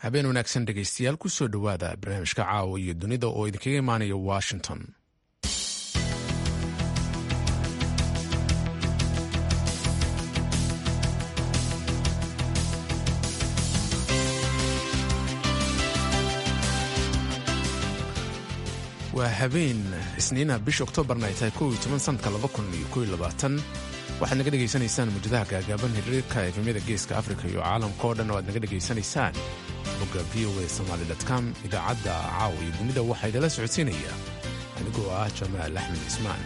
habeen wanaagsan dhegaystayaal ku soo dhowaada barnaamijka caawa iyo dunida oo idinkaga imaanaya washington waa habeen isniina bisha oktoobarna ay tahay kow iyo toban sanadka laba kun iyo kow iyo labaatan waxaad naga dhegaysanaysaan muujadaha gaagaaban hiriirka efemyada geeska afrika iyo caalamka oo dhan oo aad naga dhegaysanaysaan bogga v o a somaali com idaacadda caawa iyo dunida waxaa idala socodsiinaya anigoo ah jamaal axmed cismaan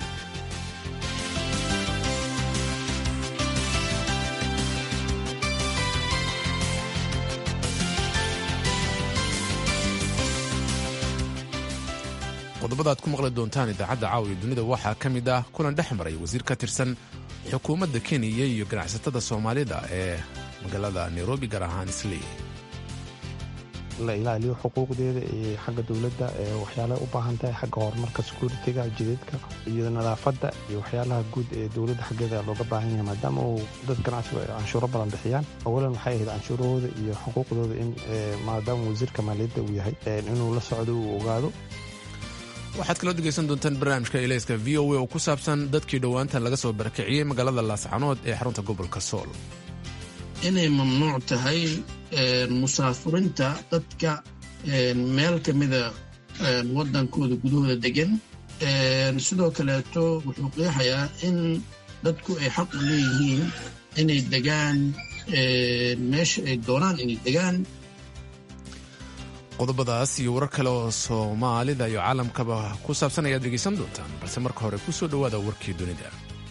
qodobada aad ku maqli doontaan idaacadda caawa iyo dunida waxaa ka mid ah kulan dhex maray wasiir ka tirsan xukuumadda kenya iyo ganacsatada soomaalida ee magaalada nairobi gaar ahaan islii la ilaaliyo xuquuqdeeda iyo xagga dowladda waxyaalaha u baahan tahay xagga horumarka securitiga jidadka iyo nadaafadda iyo waxyaalaha guud ee dowladda xaggeeda looga baahan yahay maadaama uu dad ganacsigu ay canshuuro badan bixiyaan awalan waxay ahayd canshuurahooda iyo xuquuqdooda in maadaama wasiirka maaliyadda uu yahay inuu la socdo uu ogaado waxaad kaloo dhegaysan doontaan barnaamijka ilayska v o a oo ku saabsan dadkii dhowaantan laga soo barakiciyey magaalada laascanood ee xarunta gobolka sool inay mamnuuc tahay musaafurinta dadka meel ka mida waddankooda gudahooda degan sidoo kaleeto wuxuu qeexayaa in dadku ay xaq u leeyihiin inay degaan meesha ay doonaan inay degaan qodobadaas iyo warar kale oo soomaalida iyo caalamkaba ku saabsan ayaad dhegaysan doontaan balse marka hore ku soo dhowaada warkii dunida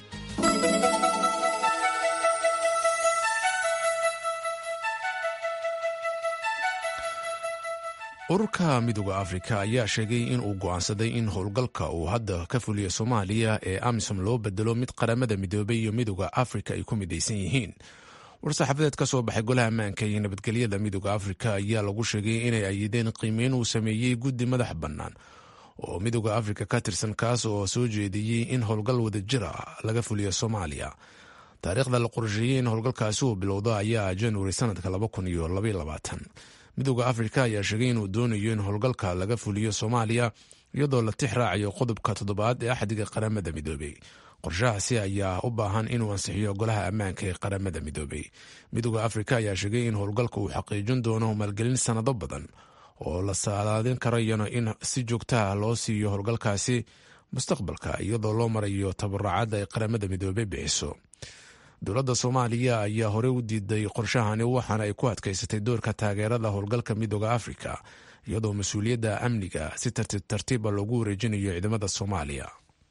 ururka midooda afrika ayaa sheegay in uu go'aansaday in howlgalka uu hadda ka fuliya soomaaliya ee amisom loo bedelo mid qaramada midoobay iyo midooda afrika ay ku midaysan yihiin war-saxaafadeed ka soo baxay golaha ammaanka iyo nabadgelyada midooda afrika ayaa lagu sheegay inay ayideen qiimeyn uu sameeyey guddi madax bannaan oo midooda afrika ka tirsan kaas oo soo jeediyey in howlgal wadajir ah laga fuliyo soomaaliya taariikhda la qorsheeyey in howlgalkaasi uu bilowdo ayaa januari sanadka midooda afrika ayaa sheegay inuu doonayo in howlgalka laga fuliyo soomaaliya iyadoo la tix raacayo qodobka toddobaad ee axdiga qaramada midoobey qorshahaasi ayaa u baahan inuu ansixiyo golaha ammaanka ee qaramada midoobey midooda afrika ayaa sheegay in howlgalka uu xaqiijin doono maalgelin sannado badan oo la saalaadin karayana in si joogtaha loo siiyo howlgalkaasi mustaqbalka iyadoo loo marayo tabaracadda ay qaramada midoobey bixiso dowladda soomaaliya ayaa horey u diiday qorshahani waxaana ay ku adkaysatay doorka taageerada howlgalka midooda afrika iyadoo mas-uuliyadda amniga si tartiib tartiiba loogu wareejinayo ciidamada soomaaliya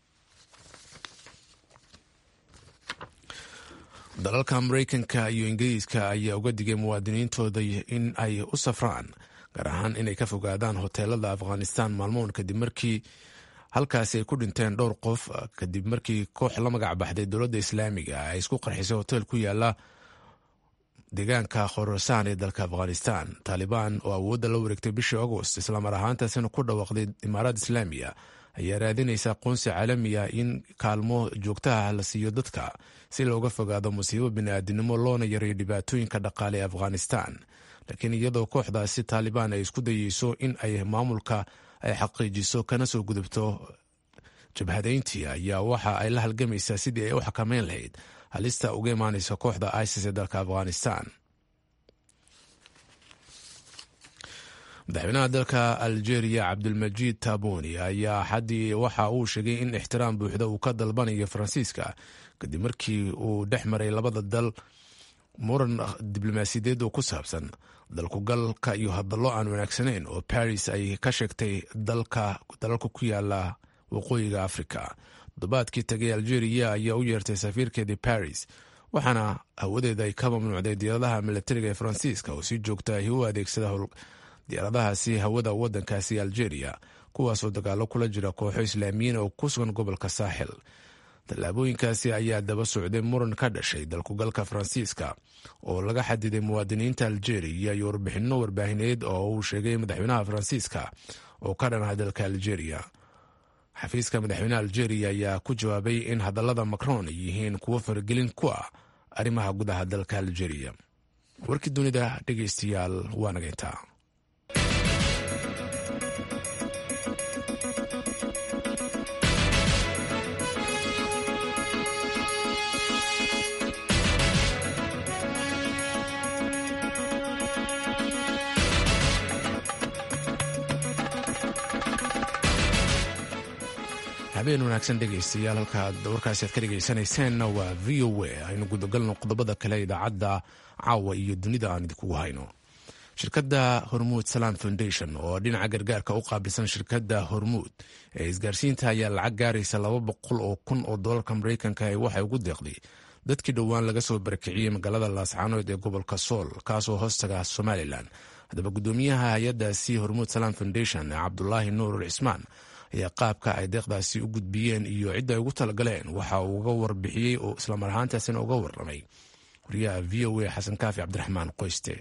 dalalka mareykanka iyo ingiriiska ayaa uga digay muwaadiniintooda in ay u safraan gaar ahaan inay ka fogaadaan hoteelada afghanistan maalmoon kadib markii halkaasi ay ku dhinteen dhowr qof kadib markii koox la magac baxday dowladda islaamiga ay isku qarxisay hotel ku yaala deegaanka khorasaan ee dalka afghanistan taalibaan oo awoodda la wareegtay bishii agost islamar ahaantaasina ku dhawaaqday imaaraad islaamiya ayaa raadinaysa aqoonsi caalamiya in kaalmo joogtaha la siiyo dadka si looga fogaado musiibo bini'aadinimo loona yareeyo dhibaatooyinka dhaqaale ee afghanistan laakiin iyadoo kooxdaasi taalibaan ay isku dayeyso in ay maamulka ay xaqiijiso kana soo gudubto jabhadayntii ayaa waxa ay la halgamaysaa sidii ay u xakameyn lahayd halista uga imaanaysa kooxda isis ee dalka afghanistan madaxweynaha dalka algeria cabdulmajiid taboni ayaa xaddii waxa uu sheegay in ixtiraam buuxda uu ka dalbanayo faransiiska kadib markii uu dhex maray labada dal muran diblomaasiyadeed oo ku saabsan dalkugalka iyo hadallo aan wanaagsanayn oo baris ay ka sheegtay dalalka ku yaala waqooyiga afrika toddobaadkii tagay algeria ayaa u yeertay safiirkeedii baris waxaana hawadeeda ay ka mamnuucday diyaaradaha milatariga ee faransiiska oo si joogta ahi u adeegsada diyaaradahaasi hawada wadankaasi algeria kuwaasoo dagaalo kula jira kooxo islaamiyiin oo ku sugan gobolka saaxil tallaabooyinkaasi ayaa daba socday muran ka dhashay dalkugalka faransiiska oo laga xadiday muwaadiniinta algeria iyo warbixinno warbaahineed oo uu sheegay madaxweynaha faransiiska oo ka dhan ah dalka algeria xafiiska madaxweynaha algeria ayaa ku jawaabay in hadallada macron ay yihiin kuwo faragelin ku ah arrimaha gudaha dalka algeria warkii dunida dhegeystayaal waa nageyntaa habeen wanaagsan dhegaystayaal halkaad warkaasi aad ka dhegaysanayseena waa v o a aynu gudagalno qodobada kale idaacadda caawa iyo dunida aan idinkugu hayno shirkadda hormuud salam foundation oo dhinaca gargaarka u qaabilsan shirkadda hormuud ee isgaarsiinta ayaa lacag gaaraysa laba boqol oo kun oo doolarka mareykanka ee waxay ugu deeqday dadkii dhowaan laga soo barakiciyey magaalada laascaanood ee gobolka sool kaasoo hoostaga somalilan haddaba gudoomiyaha hay-adaasi hormuud salam foundation cabdulaahi nuurul cismaan ayaa qaabka ay deeqdaasi u gudbiyeen iyo cidda ay ugu talagaleen waxa uu uga warbixiyey oo islamar ahaantaasina uga warramay wariyaha v o a xasan kaafi cabdiraxmaan qoyste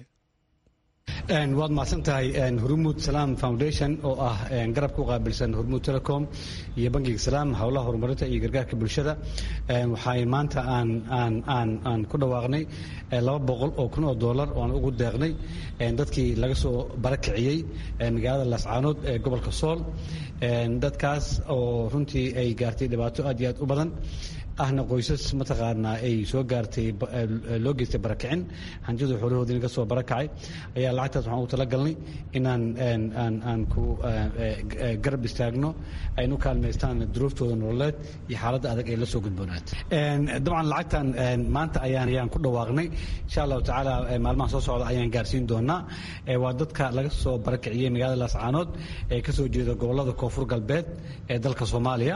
waad mahadsan tahay hormuud salaam foundation oo ah garabka u qaabilsan hormuud telecom iyo bangiga salaam howlaha horumarinta iyo gargaarka bulshada waxay maanta aan ku dhawaaqnay laba boqol oo kun oo doolar oan ugu deeqnay dadkii laga soo barakiciyey magaalada laascaanood ee gobolka sool dadkaas oo runtii ay gaartay dhibaato aad iyo aad u badan ahna qoysas mataqaanaa ay soo gaartay loo geystay barakicin hanjadu xoolahoodii naga soo barakacay ayaa lacagtaas waxaan ugu talagalnay inaan aan ku garab istaagno aynu kaalmaystaan duruuftooda nololeed iyo xaaladda adag ay la soo gudboonaat dabcan lacagtan maanta ayaan ayaan ku dhawaaqnay insha allahu tacaala maalmaha soo socda ayaan gaarsiin doonaa waa dadka laga soo barakiciyey magaalada laascaanood ee kasoo jeeda gobolada koonfur galbeed ee dalka soomaaliya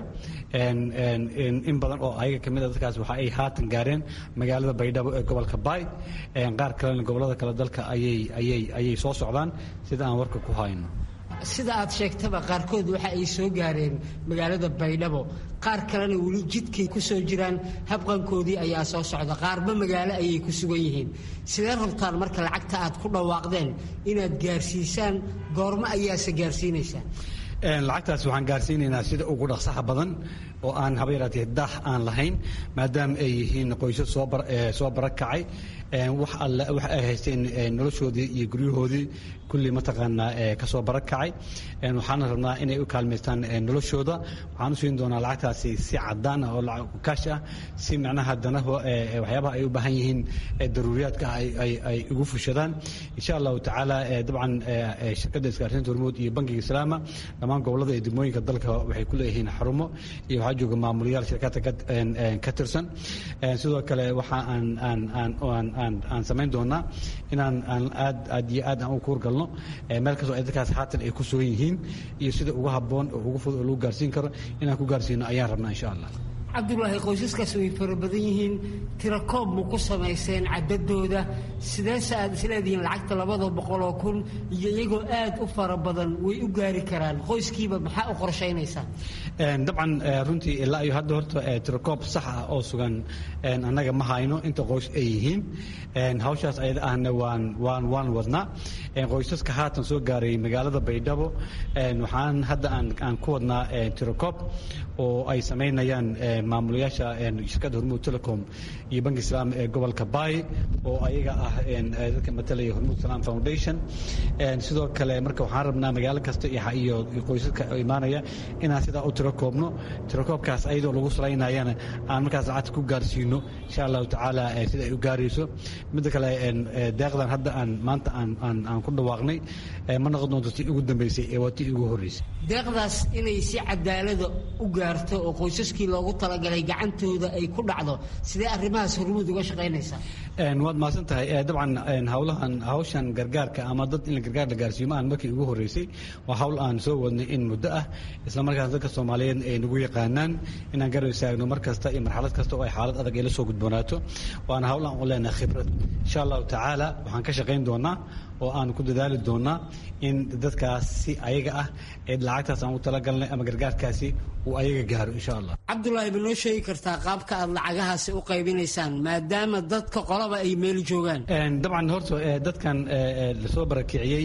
in badan oo ayaga kamid a dadkaas waxa ay haatan gaareen magaalada baydhabo ee gobolka baay qaar kalena gobolada kale dalka ayay ayay ayay soo socdaan sida aan warka ku hayno sida aad sheegtaba qaarkood waxa ay soo gaareen magaalada baydhabo qaar kalena weli jidkay ku soo jiraan habqankoodii ayaa soo socda qaarba magaalo ayay ku sugan yihiin sidee rabtaan marka lacagta aad ku dhawaaqdeen inaad gaarsiisaan goormo ayaase gaarsiinaysaan lacagtaas waxaan gaarsiinaynaa sida ugu dhaqsaha badan oo aan haba yaraatee daah aan lahayn maadaama ay yihiin qoysas soo barakacay wax alle wax ay haysteen noloshoodii iyo guryahoodii kulli mataqaanaa kasoo barakacay waxaana rabnaa inay u kaalmaystaan noloshooda waxaan u siin doonaa lacagtaasi si cadaan ah oo lacag kaash ah si macnaha danaha waxyaabaha ay u baahan yihiin daruuriyaadka ay ugu fushadaan insha allahu tacaala dabcan shirkadda isgaarsiinta hormuud iyo bankiga islaama dhammaan gobolada iyo degmooyinka dalka waxay ku leeyihiin xarumo iyo waxaa jooga maamulayaal shirkadda ka tirsan sidoo kale waxa aan aan aan aan aan samayn doonaa inaan aan aad aad iyo aad aan u kuurgalno meel kastoo ay dadkaas haatan ay ku sugan yihiin iyo sida ugu habboon oo ugu fudud oo lagu gaarsiin karo inaan ku gaarsiino ayaan rabnaa insha allah cabdulaahi qoysaskaas way fara badan yihiin tirakoob ma ku samayseen cadadooda sideese aad isleedihiin lacagta labada boqoloo kun iyo iyagoo aad u fara badan way u gaari karaan qoyskiiba maxaa u qorshaynaysaa dabcan runtii ilaa iyo hadda horta tirakoob sax ah oo sugan annaga ma hayno inta qoys ay yihiin hawshaas ayada ahna waan waan waan wadnaa qoysaska haatan soo gaaray magaalada baydhabo waxaan hadda aan aan ku wadnaa tirakoob oo ay samaynayaan maamulayaasha shirkadda hormuud telecom iyo banki islaam ee gobolka baay oo ayaga ah dadka matalaya hormuud salaam foundation sidoo kale marka waxaan rabnaa magaalo kasta iyo qoysaska imaanaya inaan sidaa u tirakoobno tirakoobkaas ayadoo lagu salaynayana aan markaas lacagta ku gaarsiino insha allahu tacaala sida ay u gaarayso midda kale deeqdan hadda aan maanta aan aan ku dhawaaqnay ma noqon doonto tii ugu dambeysay ee waa tii ugu horreysay deeqdaas inay si cadaalada u gaarto oo qoysaskii loogu talagalay gacantooda ay ku dhacdo sidee arrimahaas hormuud uga shaqaynaysaa waad mahadsan tahay dabcan hawlahan hawshan gargaarka ama dad in gargaar la gaarsiiyo ma aan markii ugu horreysay waa hawl aan soo wadnay in muddo ah isla markaas dadka soomaaliyeed ay nagu yaqaanaan inaan garab istaagno mar kasta iyo marxalad kasta oo ay xaalad adag ay la soo gudboonaato waana hawl aan u leenahay khibrad insha allahu tacaala waxaan ka shaqayn doonaa oo aan ku dadaali doonaa in dadkaas si ayaga ah ee lacagtaas aan u talagalnay ama gargaarkaasi uu ayaga gaaro insha allah cabdulaahi ma noo sheegi kartaa qaabka aad lacagahaasi u qaybinaysaan maadaama dadka qolaba ay meel joogaan dabcan horta dadkan lasoo barakiciyey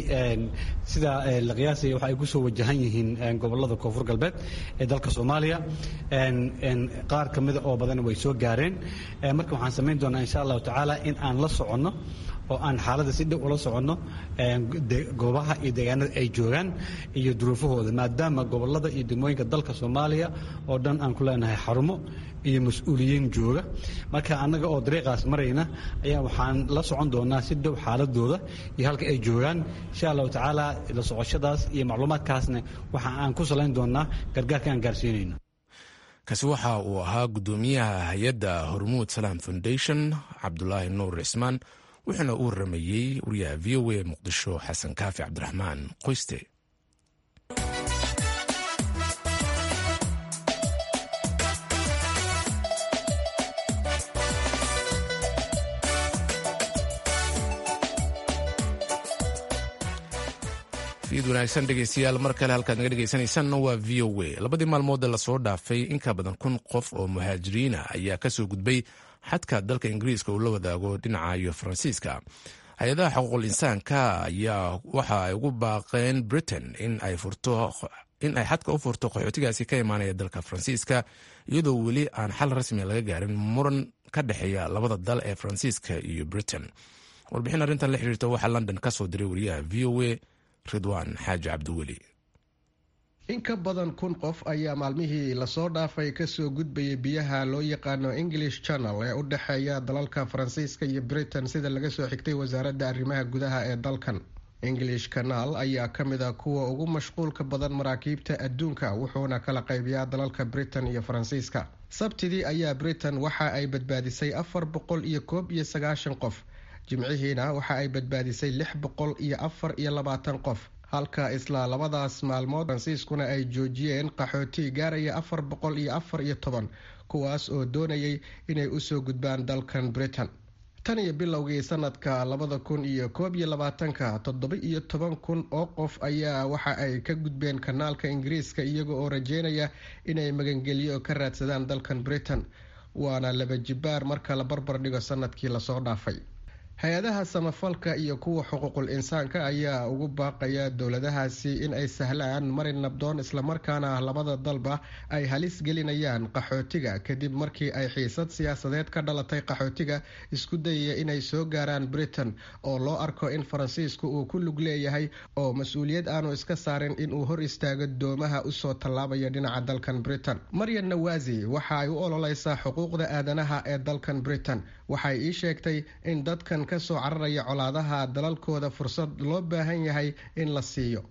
sida la qiyaasaya waxa ay ku soo wajahan yihiin gobolada koonfur galbeed ee dalka soomaaliya qaar ka mida oo badan way soo gaareen marka waxaan samayn doonaa insha allahu tacaala in aan la soconno oo aan xaaladda si dhow ula soconno goobaha iyo deegaanada ay joogaan iyo duruufahooda maadaama gobolada iyo degmooyinka dalka soomaaliya oo dhan aan ku leenahay xarumo iyo mas-uuliyiin jooga marka annaga oo dariiqaas marayna ayaa waxaan la socon doonaa si dhow xaaladooda iyo halka ay joogaan insha allahu tacaala la socoshadaas iyo macluumaadkaasna waxa aan ku salayn doonaa gargaarka aan gaarsiinayno kaasi waxa uu ahaa guddoomiyaha hay-adda hormuud salaam foundation cabdulaahi nuur cismaan wuxuuna u waramayey wariyaha v o a muqdisho xasan kaafi cabdiraxmaan qoyste fiid wanaagsan dhegeystayaal mar kale halkaad naga dhegeysanaysaanna waa v o a labadii maalmood ee lasoo dhaafay in ka badan kun qof oo muhaajiriina ayaa kasoo gudbay xadka dalka ingiriiska uu la wadaago dhinaca iyo faransiiska hay-adaha xuquuqul insaanka ayaa waxa ay ugu baaqeen britain in ay xadka u furto qaxootigaasi ka imaanaya dalka faransiiska iyadoo weli aan xal rasmi laga gaarin muran ka dhexeeya labada dal ee faransiiska iyo britain warbixin arrintan la xiriirta waxaa london ka soo diray wariyaha v o a ridwaan xaaji cabdiweli in ka badan kun qof ayaa maalmihii lasoo dhaafay kasoo gudbayay biyaha loo yaqaano english channel ee u dhexeeya dalalka faransiiska iyo britain sida laga soo xigtay wasaaradda arrimaha gudaha ee dalkan english canal ayaa ka mid a kuwa ugu mashquulka badan maraakiibta adduunka wuxuuna kala qaybiyaa dalalka britain iyo faransiiska sabtidii ayaa britain waxa ay badbaadisay afar boqol iyo koob iyo sagaashan qof jimcihiina waxa ay badbaadisay lix boqol iyo afar iyo labaatan qof halka isla labadaas maalmood faransiiskuna ay joojiyeen qaxooti gaaraya afar boqol iyo afar iyo toban kuwaas oo doonayay inay usoo gudbaan dalkan britain tan iyo bilowgii sanadka labada kun iyo koob iyo labaatanka toddoba iyo toban kun oo qof ayaa waxa ay ka gudbeen kanaalka ingiriiska iyaga oo rajeynaya inay magangelyo ka raadsadaan dalkan britain waana laba jibaar marka la barbar dhigo sanadkii lasoo dhaafay hay-adaha samafalka iyo kuwa xuquuqul insaanka ayaa ugu baaqaya dowladahaasi in ay sahlaan marin nabdoon islamarkaana labada dalba ay halis gelinayaan qaxootiga kadib markii ay xiisad siyaasadeed ka dhalatay qaxootiga isku dayaya inay soo gaaraan britain oo loo arko in faransiisku uu ku lug leeyahay oo mas-uuliyad aanu iska saarin inuu hor istaago doomaha usoo tallaabaya dhinaca dalkan britain maryan nawasi waxa ay u ololeysaa xuquuqda aadanaha ee dalkan britain waxay ii sheegtay in dadkan kasoo cararaya colaadaha dalalkooda fursad loo baahan yahay in la siiyo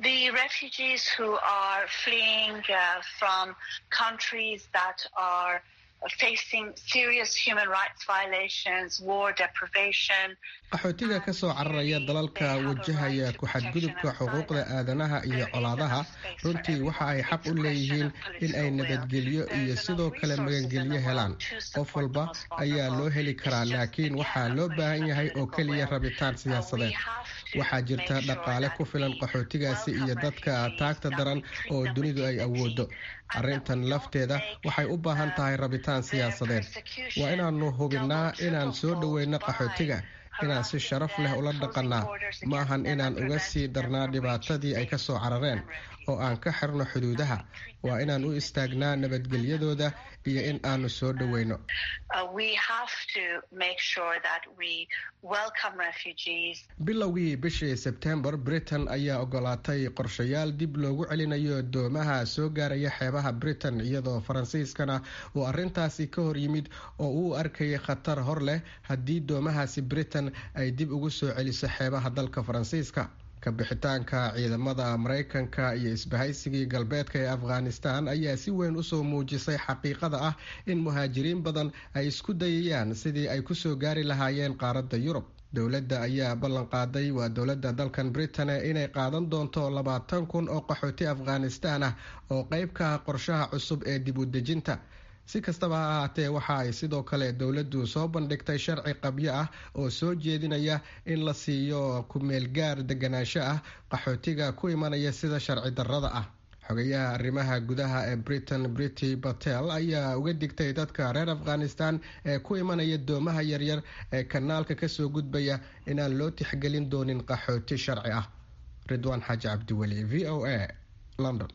qaxootiga kasoo cararaya dalalka wajahaya ku-xadgudubka xuquuqda aadanaha iyo colaadaha runtii waxa ay xaq u leeyihiin in ay nabadgelyo iyo sidoo kale magangelyo helaan qof walba ayaa loo heli karaa laakiin waxaa loo baahan yahay oo keliya rabitaan siyaasadeed waxaa jirta dhaqaale ku filan qaxootigaasi iyo dadka taagta daran oo dunidu ay awoodo arrintan lafteeda waxay u baahan tahay rabitaan siyaasadeed waa inaanu hubinnaa inaan soo dhoweyno qaxootiga inaan si sharaf leh ula dhaqannaa ma ahan inaan uga sii darnaa dhibaatadii ay kasoo carareen oo aan ka xirno xuduudaha waa inaan u istaagnaa nabadgelyadooda iyo in aanu soo dhoweyno bilowgii bishii sebtembar britain ayaa ogolaatay qorshayaal dib loogu celinayo doomaha soo gaaraya xeebaha britain iyadoo faransiiskana uu arintaasi ka hor yimid oo uu arkayay khatar hor leh haddii doomahaasi britain ay dib ugu soo celiso xeebaha dalka faransiiska kabixitaanka ciidamada mareykanka iyo isbahaysigii galbeedka ee afghanistan ayaa si weyn usoo muujisay xaqiiqada ah in muhaajiriin badan ay isku dayayaan sidii ay kusoo gaari lahaayeen qaaradda yurub dowladda ayaa ballan qaaday waa dowladda dalkan britain inay qaadan doonto labaatan kun oo qaxooti afghanistan ah oo qeyb ka ah qorshaha cusub ee dib u dejinta si kastaba ha ahaatee waxa ay sidoo kale dowladdu soo bandhigtay sharci qabyo ah oo soo jeedinaya in la siiyo ku-meelgaar deganaansho ah qaxootiga ku imanaya sida sharci darrada ah xogayaha arrimaha gudaha ee britain brity batel ayaa uga digtay dadka reer afghanistan ee ku imanaya doomaha yaryar ee kanaalka kasoo gudbaya inaan loo tixgelin doonin qaxooti sharci ah ridwaan xaaji cabdiweli v o a london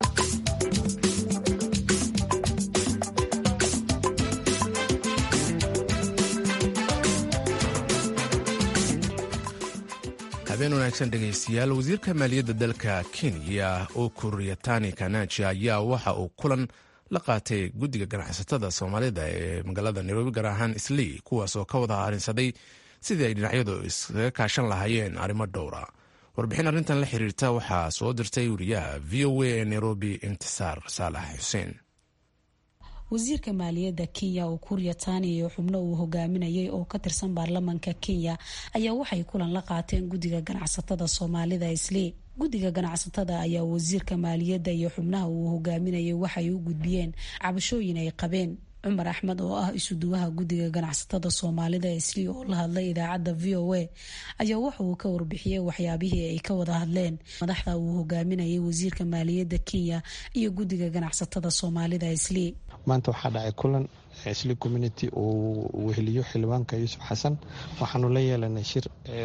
habeen wanaagsan dhegaystayaal wasiirka maaliyadda dalka kenya oo kuriyatani kanaji ayaa waxa uu kulan la qaatay guddiga ganacsatada soomaalida ee magaalada nairobi gaar ahaan islii kuwaas oo ka wada harinsaday sidii ay dhinacyadu iskaga kaashan lahaayeen arrimo dhowra warbixin arrintan la xiriirta waxaa soo dirtay wariyaha v o a ee nairobi intisaar saalax xuseen wasiirka maaliyadda kenya oo kuuriya taani iyo xubno uu hogaaminayay oo ka tirsan baarlamanka kenya ayaa waxay kulan la qaateen guddiga ganacsatada soomaalida islii guddiga ganacsatada ayaa wasiirka maaliyadda iyo xubnaha uu hogaaminayay waxay u gudbiyeen cabashooyin ay qabeen cumar axmed oo ah isuduwaha guddiga ganacsatada soomaalida islii oo la hadlay idaacadda v o a ayaa waxa uu ka warbixiyey waxyaabihii ay ka wada hadleen madaxda uu hogaaminayay wasiirka maaliyadda kenya iyo guddiga ganacsatada soomaalida islii maanta waxaa dhacay kulan isli community uu weheliyo xildhibaanka yuusuf xasan waxaanu la yeelanay shir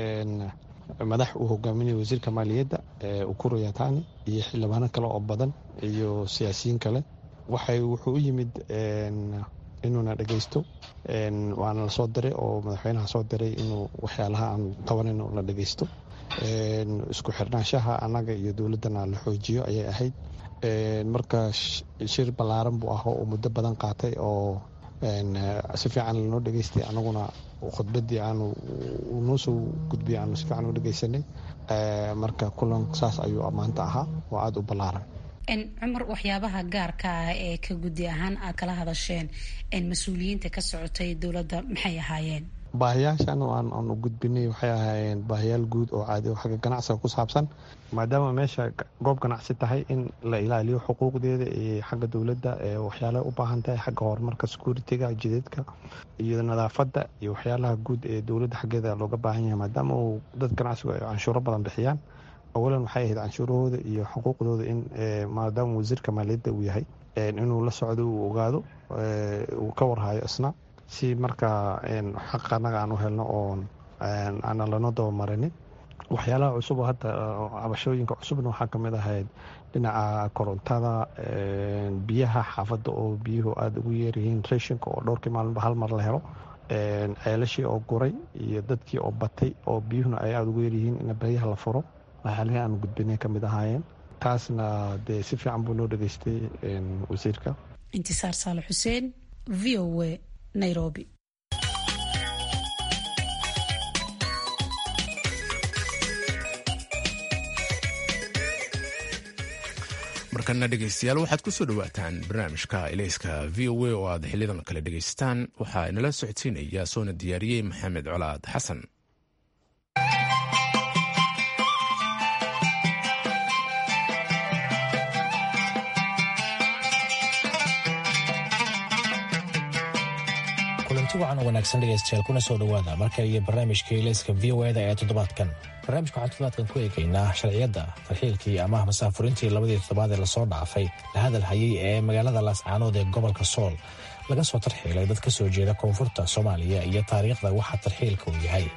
madax uu hogaaminaya wasiirka maaliyadda ukuru yatani iyo xildhibaano kale oo badan iyo siyaasiyiin kale waxay wuxuu u yimid inuuna dhegeysto waana la soo diray oo madaxweynaha soo diray inuu waxyaalaha aan qabanayno la dhegeysto isku xirnaanshaha annaga iyo dowladdana la xoojiyo ayay ahayd marka shir ballaaran buu ahaa oo muddo badan qaatay oo si fiican lanoo dhegeystay anaguna khudbadii aanu noo soo gudbiyay aanu si fiican u dhegeysanay marka kulan saas ayuu maanta ahaa oo aada u ballaaran cumar waxyaabaha gaarka ah ee ka guddi ahaan aad kala hadasheen mas-uuliyiinta ka socotay dowladda maxay ahaayeen baahiyaashan aan u gudbinay waxay ahaayeen baahiyaal guud oo caadi oo xagga ganacsiga ku saabsan maadaama meesha goob ganacsi tahay in la ilaaliyo xuquuqdeeda iyo xagga dowladda waxyaalaha u baahan tahay xagga horumarka security-ga jideedka iyo nadaafadda iyo waxyaalaha guud ee dowladda xaggeeda looga baahan yahay maadaama uu dad ganacsigu ay canshuuro badan bixiyaan awalan waxay ahayd canshuurahooda iyo xuquuqdooda in maadaama wasiirka maaliyadda uu yahay inuu la socdo uu ogaado uu ka warhayo isna si markaa xaq annaga aan u helno oon aanan lano dabamarinin waxyaalaha cusub oo hadda cabashooyinka cusubna waxaa ka mid ahayd dhinaca korontada biyaha xaafadda oo biyuhu aada ugu yeeryihiin rashinka oo dhowrkii maalinba hal mar la helo ceelashii oo guray iyo dadkii oo batay oo biyuhuna ay aada ugu yeeryihiin in baryaha la furo waxyaalihii aanu gudbinay ka mid ahaayeen taasna dee si fiican buu noo dhegeystay wasiirka intisaar saale xuseen v o a nairobi markana dhegeystayaal waxaad ku soo dhowaataan barnaamijka ilayska v o a oo aad xilidan kale dhegaystaan waxaa inala socodsiinaya soona diyaariyey maxamed colaad xasan kulanti wacan oo wanaagsan dhegaystayaal kuna soo dhowaada marka iyo barnaamijka ilayska v o eda ee toddobaadkan barnaamijka waxaan toddobaadkan ku eegaynaa sharciyadda tarxiilkii ama masaafurintii labadii toddobaad ee lasoo dhaafay la hadal hayay ee magaalada laascaanood ee gobolka sool laga soo tarxiilay dad ka soo jeeda koonfurta soomaaliya iyo taariikhda waxa tarxiilka uu yahay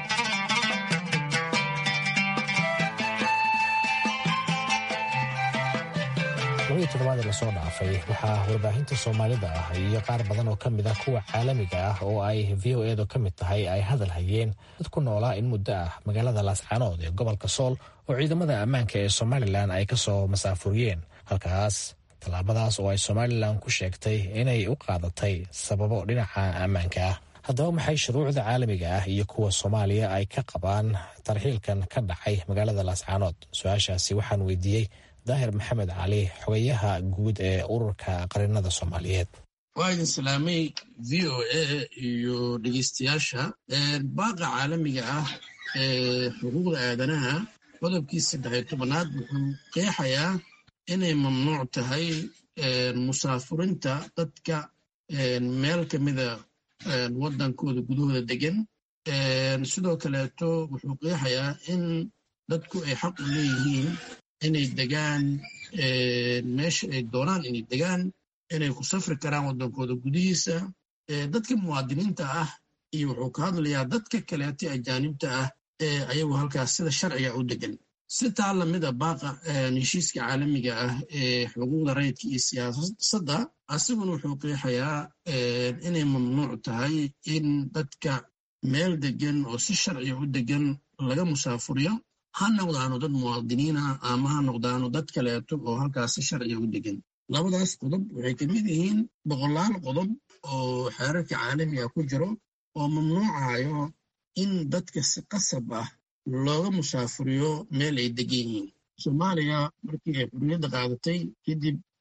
labadii toddobaad ee lasoo dhaafay waxaa warbaahinta soomaalida ah iyo qaar badan oo ka mid ah kuwa caalamiga ah oo ay v o edu ka mid tahay ay hadal hayeen dad ku noolaa in muddo ah magaalada laascaanood ee gobolka sool oo ciidamada ammaanka ee somalilan ay ka soo masaafuriyeen halkaas tallaabadaas oo ay somalilan ku sheegtay inay u qaadatay sababo dhinaca ammaanka ah haddaba maxay shuruucda caalamiga ah iyo kuwa soomaaliya ay ka qabaan tarxiilkan ka dhacay magaalada laascaanood su-aashaasi waxaan weydiiyey daahir maxamed cali xogayaha guud ee ururka qarinada soomaaliyeed waa idin salaamay v o a iyo dhegeystayaasha baaqa caalamiga ah ee xuquuqda aadanaha qodobkii saddexiyo tobanaad wuxuu qeexayaa inay mamnuuc tahay musaafurinta dadka meel ka mida waddankooda gudahooda degan sidoo kaleeto wuxuu qeexayaa in dadku ay xaq u leeyihiin inay degaan meesha ay doonaan inay degaan inay ku safri karaan waddankooda gudihiisa dadka muwaadiniinta ah iyo wuxuu ka hadlayaa dadka kaleeto ajaanibta ah ee ayagu halkaas sida sharciga u degan si taa lamida baaqa heshiiska caalamiga ah ee xuquuqda rayidka iyo siyaasadda asiguna wuxuu qeexayaa inay mamnuuc tahay in dadka meel degan oo si sharciga u degan laga musaafuriyo ha noqdaano dad muwaadiniina ama ha noqdaano dad kaleeto oo halkaas si sharciga u degan labadaas qodob waxay ka mid yihiin boqolaal qodob oo xeerarka caalamiga ku jiro oo mamnuucayo in dadka si qasab ah looga musaafuriyo meel ay degan yihiin soomaaliya markii ay xurriyadda qaadatay kadib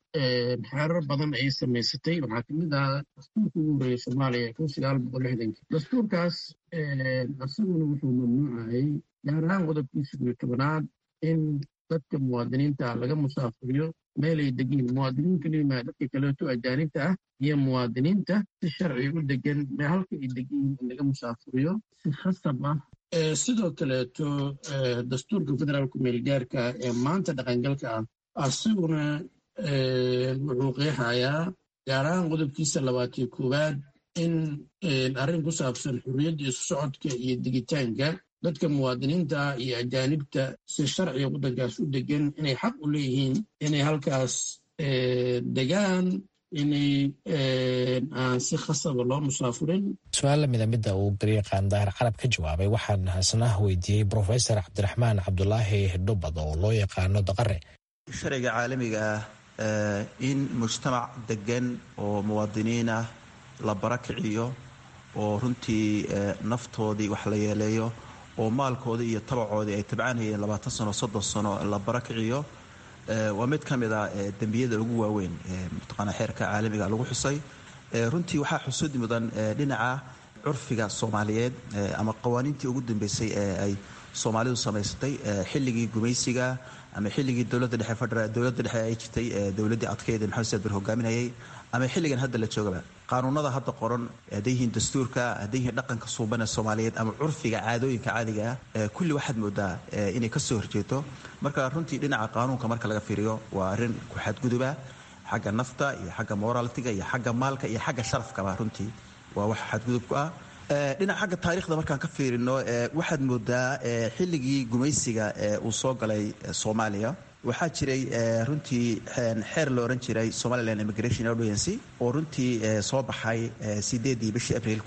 xeerar badan ay samaysatay waxaa kamid ah dastuurka ugu horreeyay soomaaliya kun sagaal boqol lixdankii dastuurkaas isaguna wuxuu mamnuucayay gaar ahaan qodobkiisa iyo tobanaad in dadka muwaadiniinta laga musaafuriyo meelay degiin muwaadiniin kelimaa dadka kaleeto ajaanibta ah iyo muwaadiniinta si sharci u degan halka ay degiin in laga musaafuriyo si khasab ah sidoo kaleeto dastuurka federaalku meelgaarka ee maanta dhaqangalka ah asaguna wuxuu qeexayaa gaar ahaan qodobkiisa labaatiyo koowaad in arrin ku saabsan xurriyadda isu socodka iyo digitaanka dadka muwaadiniinta iyo ajaanibta si sharciga waddankaas u degan inay xaq u leeyihiin inay halkaas degaan inay aan si khasaba loo musaafurin su-aal lamida midda uu garyaqaan daahir carab ka jawaabay waxaan hasna weydiiyey brofesor cabdiraxmaan cabdulaahi dhubad oo loo yaqaano daqare sharciga caalamiga ah in mujtamac degan oo muwaadiniin ah la barakiciyo oo runtii naftoodii wax la yeeleeyo oo maalkoodii iyo tabacoodii ay tabcanayeen labaatan sano soddon sano la barakiciyo waa mid ka mid a dembiyada ugu waaweyn mataqaana xeerka caalamiga lagu xusay runtii waxaa xusud mudan dhinaca curfiga soomaaliyeed ama qawaaniintii ugu dambeysay ee ay soomaalidu samaysatay xilligii gumaysiga ama xilligii dowladda dhexe federal dowladda dhexe ay jirtay dowladdii adkeyd maxamed saad bir hogaaminayay ama xilligan hadda la joogaba qaanuunada hadda qoran hadday yihiin dastuurka hadday yihiin dhaqanka suuban ee soomaaliyeed ama curfiga caadooyinka caadiga ah kulli waxaad moodaa inay ka soo horjeeto marka runtii dhinaca qaanuunka marka laga fiiriyo waa arrin ku xadguduba xagga nafta iyo xagga moralitiga iyo xagga maalka iyo xagga sharafkaba runtii waa wax xadgudub ku ah dhinaca xagga taarikhda markaan ka fiirino waxaad moodaa xilligii gumaysiga uu soo galay soomaaliya waxaa jiray runtii xeer la ohan jiray somaliland immigration audiency oo runtii soo baxay sideedii bishii abriil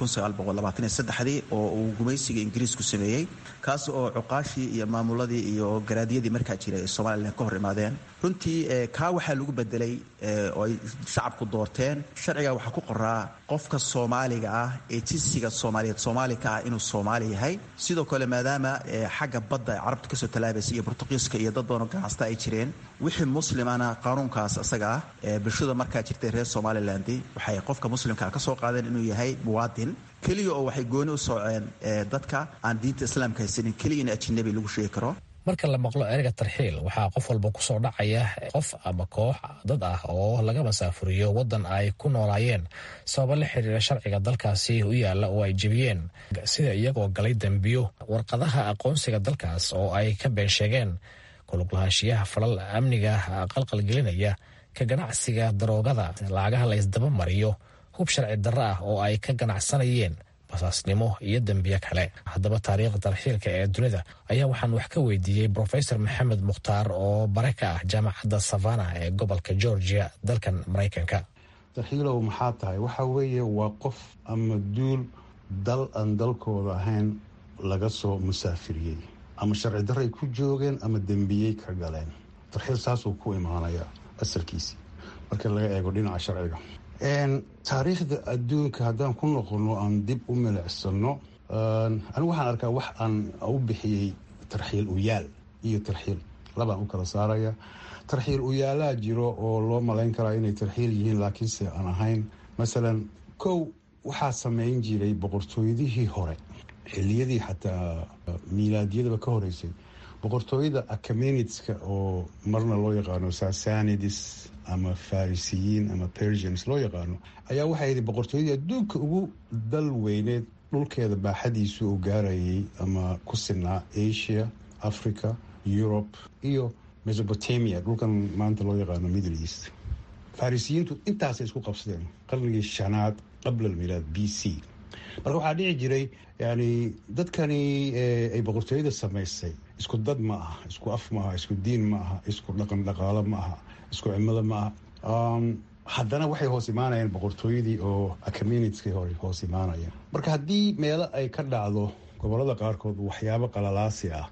dii oo uu gumaysiga ingiriisku sameeyey kaas oo cuqaashii iyo maamuladii iyo garaadyadii markaa jiray ee somalilan ka hor imaadeen runtii kaa waxaa lagu bedelay oo ay shacabku doorteen sharciga waxaa ku qoraa qofka soomaaliga ah ee jinsiga soomaaliyeed soomaali ka ah inuu soomaali yahay sidoo kale maadaama xagga badda carabta kasoo talaabaysa iyo bortuqiiska iyo dad badanoo ganacsata ay jireen wixii muslimana qaanuunkaas isaga ah bulshada markaa jirtay reer somaliland waxay qofka muslimkaa ka soo qaadeen inuu yahay muwaadin keliya oo waxay gooni u sooceen dadka aan diinta islaamka haysanin keliya in ajinabi lagu sheegi karo marka la maqlo ereyga tarxiil waxaa qof walba kusoo dhacaya qof ama koox dad ah oo laga masaafuriyo waddan ay ku noolaayeen sababo la xiriira sharciga dalkaasi u yaalla oo ay jebiyeen sida iyagoo galay dembiyo warqadaha aqoonsiga dalkaas oo ay ka been sheegeen kuluglahaanshiyaha falal amniga qalqalgelinaya ka ganacsiga daroogada lacagaha la ysdaba mariyo hub sharci darro ah oo ay ka ganacsanayeen basaasnimo iyo dembiyo kale haddaba taariikhda tarxiilka ee dunida ayaa waxaan wax ka weydiiyey brofesor maxamed mukhtaar oo bare ka ah jaamacadda savana ee gobolka georgia dalkan maraykanka tarxiilow maxaa tahay waxa weeye waa qof ama duul dal aan dalkooda ahayn laga soo musaafiriyey ama sharci darray ku joogeen ama dembiyey ka galeen tarxiil saasuu ku imaanaya asalkiisii marka laga eego dhinaca sharciga taariikhda adduunka haddaan ku noqono aan dib u milicsano anigu waxaan arkaa wax aan u bixiyey tarxiil uyaal iyo tarxiil labaan u kala saaraya tarxiil uyaalaa jiro oo loo malayn karaa inay tarxiil yihiin laakiinse aan ahayn masalan kow waxaa sameyn jiray boqortooyadihii hore xiliyadii xataa miilaadyadaba ka horeysay boqortooyada acaminitska oo marna loo yaqaano sasanidis ama farisiyiin ama persians loo yaqaano ayaa waxay yidhi boqortooyadii adduunka ugu dal weyneed dhulkeeda baaxadiisu uu gaarayay ama ku sinaa asia africa europe iyo mesopotamia dhulkan maanta loo yaqaano middle east farisiyiintu intaasay isku qabsadeen qarnigii shanaad qabla almilaad b c marka waxaa dhici jiray yani dadkani ay boqortooyada samaysay isku dad ma aha isku af ma aha isku diin ma aha isku dhaqan dhaqaalo ma aha isku cimilo ma aha haddana waxay hoos imaanayeen boqortooyadii oo acaminitskii hore hoos imaanayeen marka haddii meelo ay ka dhacdo gobolada qaarkood waxyaabo qalalaasi ah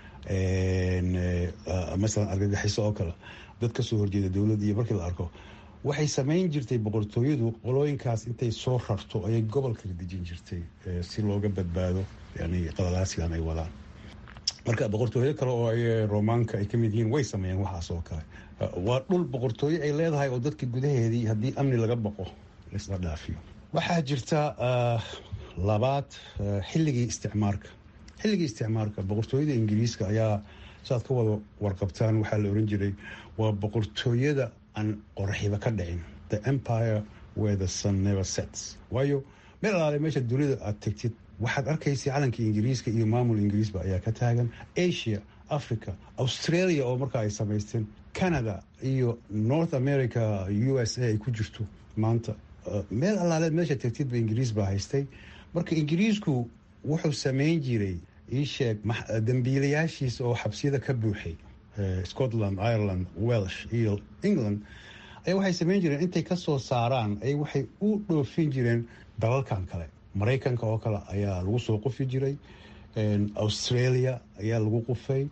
masalan argagixiso oo kale dad kasoo horjeeda dowladda iyo markii la arko waxay samayn jirtay boqortooyadu qolooyinkaas intay soo rarto ayay gobol kala dejin jirtay si looga badbaado yani qalalaasigan ay wadaan marka boqortooyo kale oo ay romaanka ay ka mid yihiin way sameeyeen waxaas oo kale waa dhul boqortooyo ay leedahay oo dadka gudaheedii haddii amni laga baqo laisla dhaafiyo waxaa jirta labaad xilligii isticmaarka xilligii isticmaarka boqortooyada ingiriiska ayaa saaad ka wada warqabtaan waxaa la oran jiray waa boqortooyada aan qoraxiba ka dhicin the empire where the sun never sets waayo meel alaale meesha dunida aad tegtid waxaad arkaysa calanka ingiriiska iyo maamul ingiriisba ayaa ka taagan asia africa australia oo markaa ay samaysteen canada iyo north america u s a ay ku jirto maanta meel allaale meesha tegtidba ingiriis baa haystay marka ingiriisku wuxuu samayn jiray iisheeg dambiilayaashiisa oo xabsiyada ka buuxay scotland ireland welsh iyo england ayaa waxay samayn jireen intay ka soo saaraan ay waxay u dhoofin jireen dalalkan kale maraykanka oo kale ayaa lagu soo qufi jiray australia ayaa lagu qufay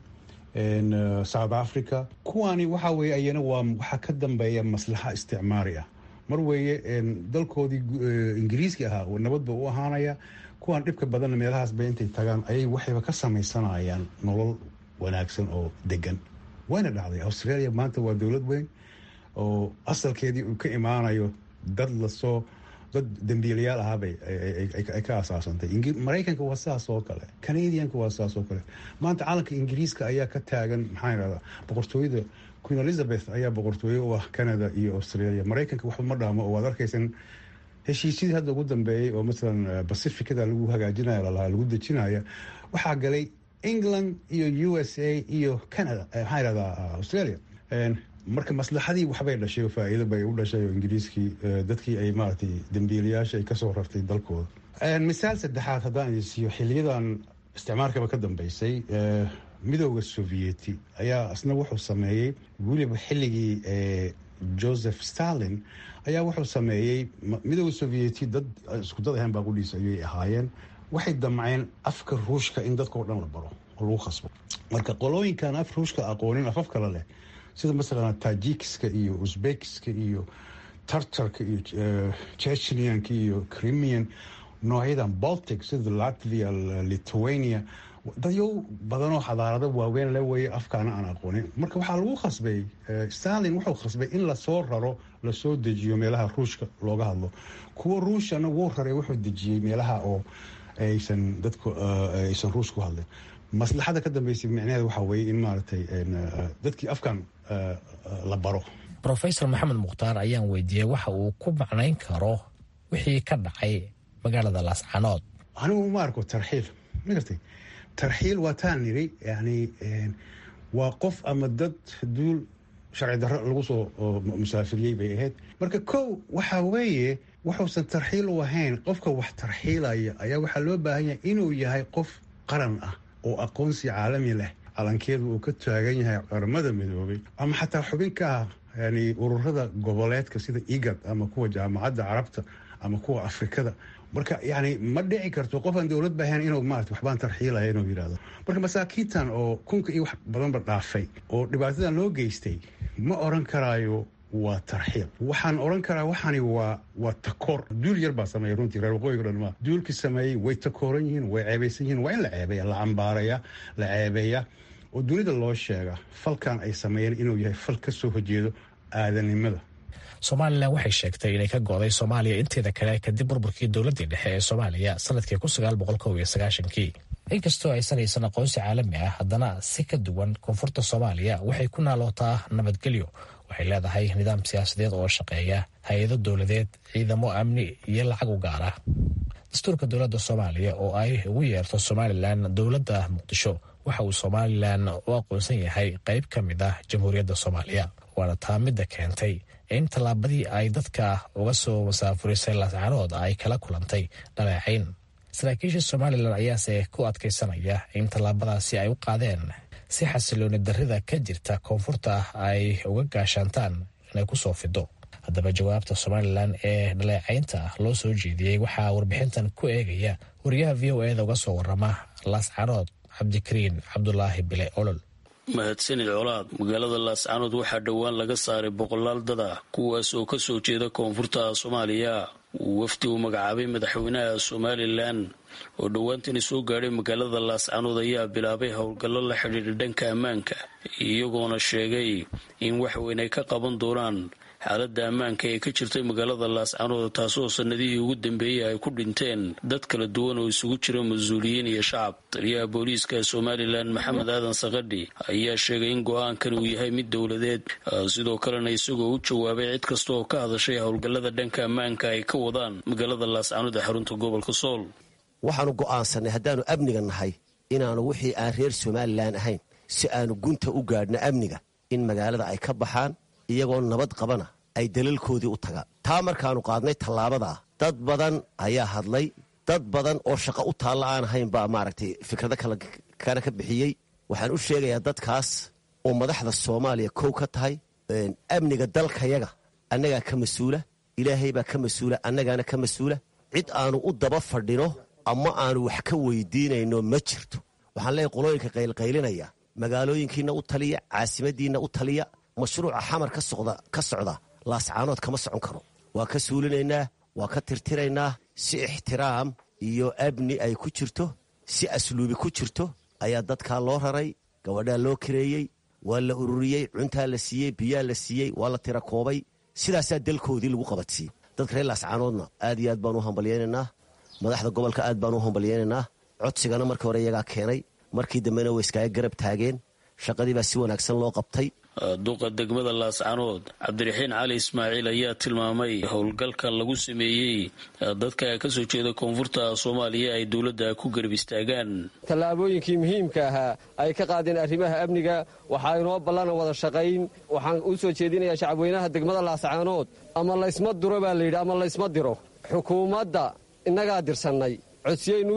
south africa kuwaani waxa weye ayana waa waxaa ka dambeeya maslaxa isticmaari ah mar weeye dalkoodii ingiriiski ahaa nabadba u ahaanaya kuwaan dhibka badanna meelahaasba intay tagaan ayay waxayba ka samaysanayaan nolol wanaagsan oo degan wayna dhacday australia maanta waa dowlad weyn oo asalkeedii uu ka imaanayo dad lasoo dad dambiilayaal ahaabay ay ka asaasantay maraykanka waa sidaas oo kale canadianka waa sidaas oo kale maanta calanka ingiriiska ayaa ka taagan maxaa irahdaa boqortooyada queen elizabeth ayaa boqortooye u ah canada iyo australia maraykanka waxba ma dhaamo oo waad arkaysan heshiisyadii hadda ugu dambeeyey oo masalan pacificada lagu hagaajinaya lalahaa lagu dejinaya waxaa galay england iyo u s a iyo canada maxaa irahdaa australia marka maslaxadii waxbay dhashay oo faa-iido bay u dhashay oo ingiriiskii dadkii ay maaragtay dambiilayaasha ay kasoo rartay dalkooda misaal saddexaad haddaan idin siiyo xiliyadan isticmaalkaba ka dambeysay midooda sovieti ayaa isna wuxuu sameeyey weliba xilligii joseph stalin ayaa wuxuu sameeyey midooda sovieti dad isku dad ahayn baaqudhiisa ayay ahaayeen waxay damceen afka ruushka in dadkao dhan la baro oo lagu khasbo marka qolooyinkan af ruushka aqoonin afaf kale leh sida masalan tajikiska iyo uzbekiska iyo tartarka iyo chechnianka iyo crimian noocyadan baltic sida latvia lithuania dadyo badanoo xadaarado waaweyn la weeye afkaana aan aqoonin marka waxaa lagu khasbay stalin wuxuu khasbay in lasoo raro lasoo dejiyo meelaha ruushka looga hadlo kuwa ruushana wuu raray wuxuu dejiyey meelaha oo aysan dadku aysan ruush ku hadlin maslaxada ka dambeysay micnaheeda waxaa weeye in maaragtay dadkii afkan la baro rofesor maxamed mukhtaar ayaan weydiiyey waxa uu ku macnayn karo wixii ka dhacay magaalada laascanood anigu ma arko tarxiil ma gartay tarxiil waa taan niri yani waa qof ama dad duul sharci darro lagu soo musaafiriyey bay ahayd marka kow waxaa weeye wuxuusan tarxiil u ahayn qofka wax tarxiilaya ayaa waxaa loo baahan yahay inuu yahay qof qaran ah oo aqoonsi caalami leh calankeedu uu ka taagan yahay qaramada midoobay ama xataa xubin ka ah yani ururada goboleedka sida igad ama kuwa jaamacadda carabta ama kuwa afrikada marka yani ma dhici karto qof aan dowlad bahayn inuu maarata waxbaan tarxiilaya inuu yidhahdo marka masaakiintan oo kunka iyo wax badanba dhaafay oo dhibaatadan loo geystay ma oran karaayo waa tarxiil waxaan oran karaa waxaani waa waa takoor duul yar baa sameeya runtii reer waqooyiga dhan maa duulkii sameeyey way takooran yihiin way ceebaysan yihiin waa in la ceebeeya la cambaaraya la ceebeeya oo dunida loo sheega falkan ay sameeyeen inuu yahay fal ka soo horjeedo aadanimada somalilan waxay sheegtay inay ka go'day soomaaliya inteeda kale kadib burburkii dowladdii dhexe ee soomaaliya sanadkii kii inkastoo aysan haysan aqoonsi caalami ah haddana si ka duwan koonfurta soomaaliya waxay ku naalootaa nabadgelyo waxay leedahay nidaam siyaasadeed oo shaqeeya hay-ado dowladeed ciidamo amni iyo lacag u gaar ah dastuurka dowladda soomaaliya oo ay ugu yeerto somalilan dowladda muqdisho waxa uu somalilan u aqoonsan yahay qayb ka mid ah jamhuuriyadda soomaaliya waana taa midda keentay in tallaabadii ay dadka uga soo masaafurisay laascaanood ay kala kulantay dhaleecayn saraakiisha somalilan ayaase ku adkaysanaya in tallaabadaasi ay u qaadeen si xasilooni darrida ka jirta koonfurta ay uga gaashaantaan inay ku soo fido haddaba jawaabta somalilan ee dhaleecaynta loo soo jeediyey waxaa warbixintan ku eegaya wariyaha v o eda uga soo warama laascaanood cabdikariin cabdulaahi bile olol mahadsanid colaad magaalada laascaanood waxaa dhowaan laga saaray boqolaal dad ah kuwaas oo ka soo jeeda koonfurta soomaaliya uu wafdi uu magacaabay madaxweynaha somalilan oo dhowaantani soo gaadhay magaalada laascanood ayaa bilaabay howlgallo la xidhiidha dhanka ammaanka iyagoona sheegay in wax weyn ay ka qaban doonaan xaaladda ammaanka ee ka jirtay magaalada laascanood taasoo sanadihii ugu dambeeyey ay ku dhinteen dad kala duwan oo isugu jira mas-uuliyiin iyo shacab taliyaha booliiska somalilan maxamed aadan sakadhi ayaa sheegay in go-aankan uu yahay mid dowladeed sidoo kalena isagoo u jawaabay cid kasta oo ka hadashay howlgallada dhanka ammaanka ay ka wadaan magaalada laascanood ee xarunta gobolka sool waxaanu go'aansanay haddaannu amniga nahay inaannu wixii aan reer somalilan ahayn si aanu gunta u gaadhno amniga in magaalada ay ka baxaan iyagoo nabad qabana ay dalalkoodii u tagaan taa markaannu qaadnay tallaabadaa dad badan ayaa hadlay dad badan oo shaqo u taalla aan ahayn baa maaragtay fikrado kana ka bixiyey waxaan u sheegayaa dadkaas oo madaxda soomaaliya kow ka tahay amniga dalkayaga annagaa ka mas-uula ilaahay baa ka mas-uula annagaana ka mas-uula cid aanu u daba fadhino ama aanu wax ka weydiinayno ma jirto waxaan leeyahy qolooyinka qaylqaylinaya magaalooyinkiinna u taliya caasimadiinna u taliya mashruuca xamar ka socda laascaanood kama socon karo waa ka suulinaynaa waa ka tirtiraynaa si ixtiraam iyo abni ay ku jirto si asluubi ku jirto ayaa dadkaa loo raray gabadhaa loo kareeyey waa la ururiyey cuntaa la siiyey biyaa la siiyey waa la tira koobay sidaasaa dalkoodii lagu qabadsiyey dadka reer laascaanoodna aad iyo aad baan u hambalyaynaynaa madaxda gobolka aad baan u hambalyaynaynaa codsigana markii hore iyagaa keenay markii dambena way iskaaga garab taageen shaqadii baa si wanaagsan loo qabtay duqa degmada laascanood cabdiraxiin cali ismaaciil ayaa tilmaamay howlgalkan lagu sameeyey dadka ka soo jeeda koonfurta soomaaliya ay dowladda ku garab istaagaan tallaabooyinkii muhiimka ahaa ay ka qaadeen arrimaha amniga waxaa inoo ballana wada shaqayn waxaan u soo jeedinayaa shacabweynaha degmada laascaanood ama laysma duro baa layidhi ama laysma diro xukuumadda innagaa dirsannay codsiyaynu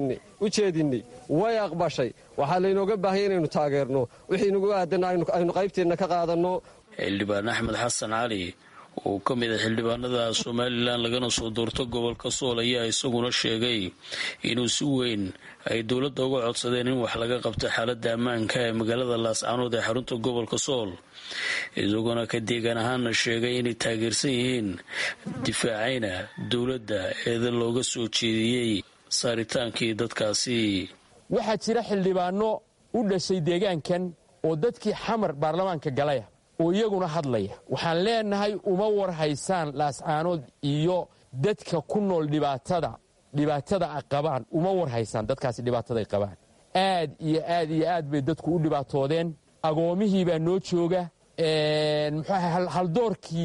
u jeedinnay way aqbashay waxaa laynooga baahanya inaynu taageerno wixii nagu aadanna aynu qaybteenna ka qaadanno xildhibaan axmed xasan cali oo ka mid a xildhibaanada somalilan lagana soo doorto gobolka sool ayaa isaguna sheegay inuu si weyn ay dowladda uga codsadeen in wax laga qabto xaaladda ammaanka ee magaalada laascanood ee xarunta gobolka sool isaguna ka deegaan ahaana sheegay inay taageersan yihiin difaacayna dowladda eedan looga soo jeediyey saaritaankii dadkaasi waxaa jira xildhibaano u dhashay deegaankan oo dadkii xamar baarlamaanka galaya oo iyaguna hadlaya waxaan leenahay uma war haysaan laascaanood iyo dadka ku nool dhibaatada dhibaatada a qabaan uma war haysaan dadkaasi dhibaataday qabaan aad iyo aad iyo aad bay dadku u dhibaatoodeen agoomihii baa noo jooga muxuaha haldoorkii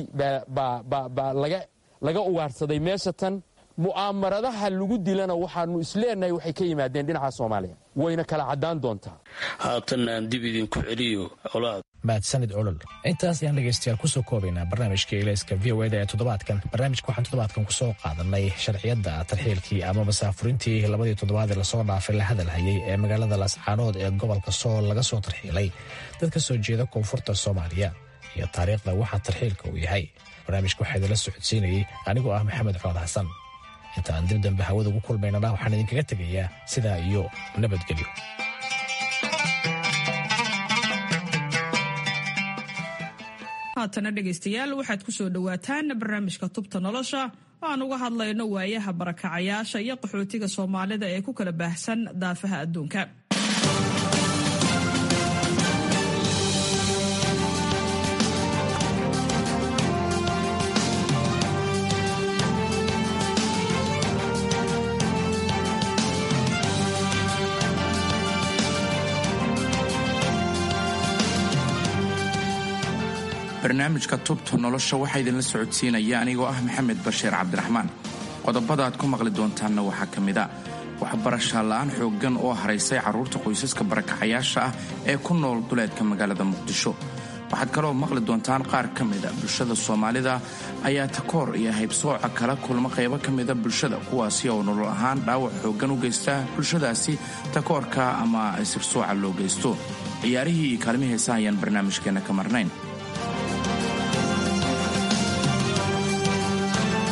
baa laga ugaarsaday meesha tan mu'aamaradaha lagu dilana waxaanu isleenahay waxay ka yimaadeen dhinaca soomaaliya wayna kala caddaan doontaa haatanna aan dib idinku celiyo colaad mahadsanid olol intaas ayaan dhegaystayaal kusoo koobaynaa barnaamijka ilayska v o eda ee toddobaadkan barnaamijka waxaan toddobaadkan kusoo qaadanay sharciyadda tarxiilkii ama masaafurintii labadii toddobaad ee lasoo dhaafay la hadalhayay ee magaalada laascaanood ee gobolka sool laga soo tarxiilay dad ka soo jeeda koonfurta soomaaliya iyo taariikhda waxaa tarxiilka uu yahay barnaamijka waxaa idinla socodsiinayey anigoo ah maxamed cood xasan inta aan dib dambe hawada ugu kulmaynana waxaan idinkaga tegayaa sidaa iyo nabadgelyo haatana dhegaystayaal waxaad ku soo dhowaataan barnaamijka tubta nolosha oo aan uga hadlayno waayaha barakacayaasha iyo qaxootiga soomaalida ee ku kala baahsan daafaha adduunka barnaamijka tubta nolosha waxaa idinla socodsiinaya anigoo ah maxamed bashiir cabdiraxmaan qodobada aad ku maqli doontaanna waxaa ka mid a waxbarasha la'aan xooggan oo haraysay carruurta qoysaska barakacayaasha ah ee ku nool duleedka magaalada muqdisho waxaad kaloo maqli doontaan qaar ka mida bulshada soomaalida ayaa takoor iyo haybsooca kala kulma qaybo ka mida bulshada kuwaasi oo nolol ahaan dhaawac xooggan u geysta bulshadaasi takoorka ama sirsooca loo geysto ciyaarihii iyo kaalmi heesa ayaan barnaamijkeenna ka marnayn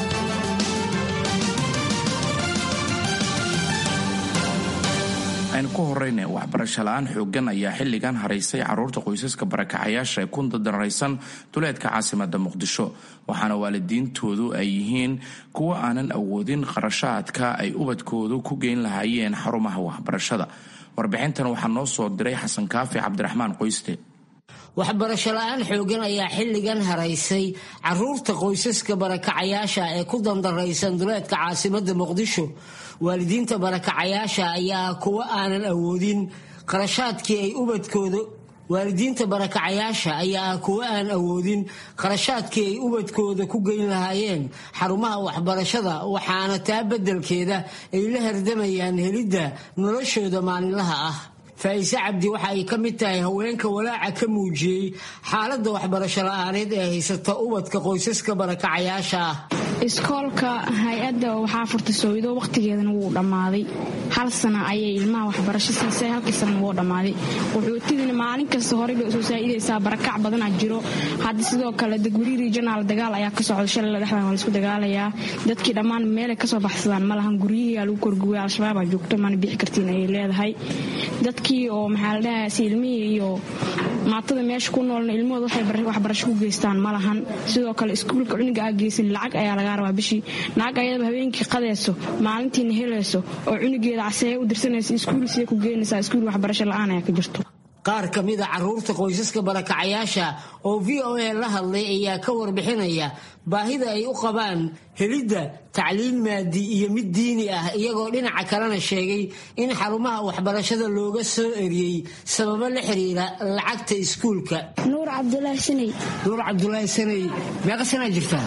aynu ku horeyne waxbarasho la-aan xoogan ayaa xilligan haraysay caruurta qoysaska barakacayaasha ee ku dadaraysan duleedka caasimada muqdisho waxaana waalidiintoodu ay yihiin kuwo aanan awoodin qarashaadka ay ubadkoodu ku geyn lahaayeen xarumaha waxbarashada warbixintan waxaa noo soo diray xasan kaafi cabdiraxmaan qoyste waxbarasho la-aan xoogan ayaa xilligan haraysay caruurta qoysaska barakacayaasha ee ku dandaraysan duleedka caasimada muqdisho waalidiinta barakacayaasha ayaa kuwo aanan awoodin qarashaadkii ay ubadkooda waalidiinta barakacayaasha ayaa ah kuwo aan awoodin qarashaadkii ay ubadkooda ku geyn lahaayeen xarumaha waxbarashada waxaana taa beddelkeeda ay la hardamayaan helidda noloshooda maalinlaha ah faa'iise cabdi waxa ay ka mid tahay haweenka walaaca ka muujiyey xaaladda waxbarasho la-aaneed ee haysata ubadka qoysaska barakacayaasha ah iskoolka hay-adda waxaa furtay soowido wakhtigeedana wuu dhammaaday hal sana ayay ilmaha waxbarasho siisay halkii sana wuu dhammaaday wuxuutidina maalin kasta horey bay usoo saa'idaysaa barakac badanaa jiro hadda sidoo kale degweri regional dagaal ayaa ka socda shalay dhexdan waa laisku dagaalayaa dadkii dhammaan meelay kasoo baxsadaan ma lahan guryihii aa lagu korguway al-shabaabaa joogto mana bixi kartiin ayay leedahay dadkii oo maxaa la dhahaa si ilmihii iyo maatada meesha ku noolna ilmahooda waxay waxbarasho ku geystaan ma lahan sidoo kale iskuulka cuniga aa geysan lacag ayaa lagaa rabaa bishii lacag ayadaba habeenkii qadayso maalintiina helayso oo cunigeeda caseeye u dirsanaysa iskuulsiya ku geenaysaa iskuul waxbarasho la-aan ayaa ka jirto qaar ka mid a caruurta qoysaska barakacayaasha oo v o a la hadlay ayaa ka warbixinaya baahida ay u qabaan helidda tacliin maadi iyo mid diini ah iyagoo dhinaca kalena sheegay in xarumaha waxbarashada looga soo eriyey sababo la xiriira lacagta iskuulka nuur cabdulaahi sanay nuur cabdulaahi sanay meeqa sanaa jirtaa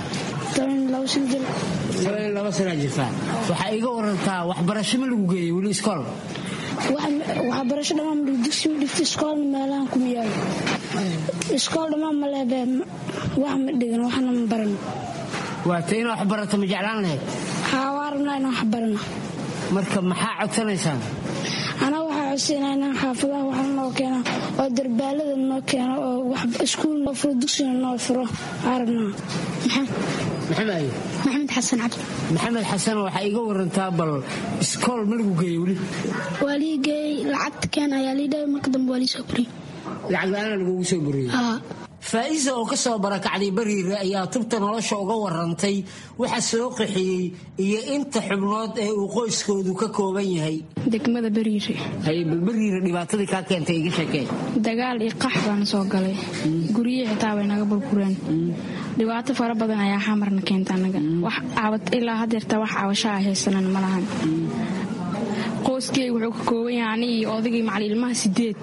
laba sanaa jirtaa waxaa iga warantaa waxbarasho ma lagu geeyey weli iskool waxbarasho dhammaan dugsi ma dhigta iskoolna meelahan kuma yaalo iskool dhammaan ma leebe wax ma dhigan waxna ma barano waata inaa wax barato ma jeclaan lahayd haa waa rabnaa inaan wax barano marka maxaa codsanaysaan anaa waxaa codsanaa inaan xaafadaha waxna noo keeno oo darbaalada noo keeno oo iskuul noo furo dugsigana noo furo waxaa rabnaa maxamed maxamed xasan cabdi maxamed xasan waxaa iga warantaa bal iskool ma lagu geeyey weli waa lii geeyey lacagta keen ayaa lii dhahay marka dambe waa lii soo buriyey lacag la-aana lagugu soo buriyey faa'iisa oo ka soo barakacday bariire ayaa tubta nolosha uga warantay waxa soo qaxiyey iyo inta xubnood ee uu qoyskoodu ka kooban yahay degmada bariire haye bal bariire dhibaatadii kaa keentay iga sheekee dagaal iyo qax baana soo galay guryihii xitaa way naga burbureen dhibaato fara badan ayaa xamarna keenta anaga ilaa hadeerta wax cabasho a haysanan ma lahan qoyskeyga wuxuu ka kooban yahay ani iyo odagii macali ilmaha sideed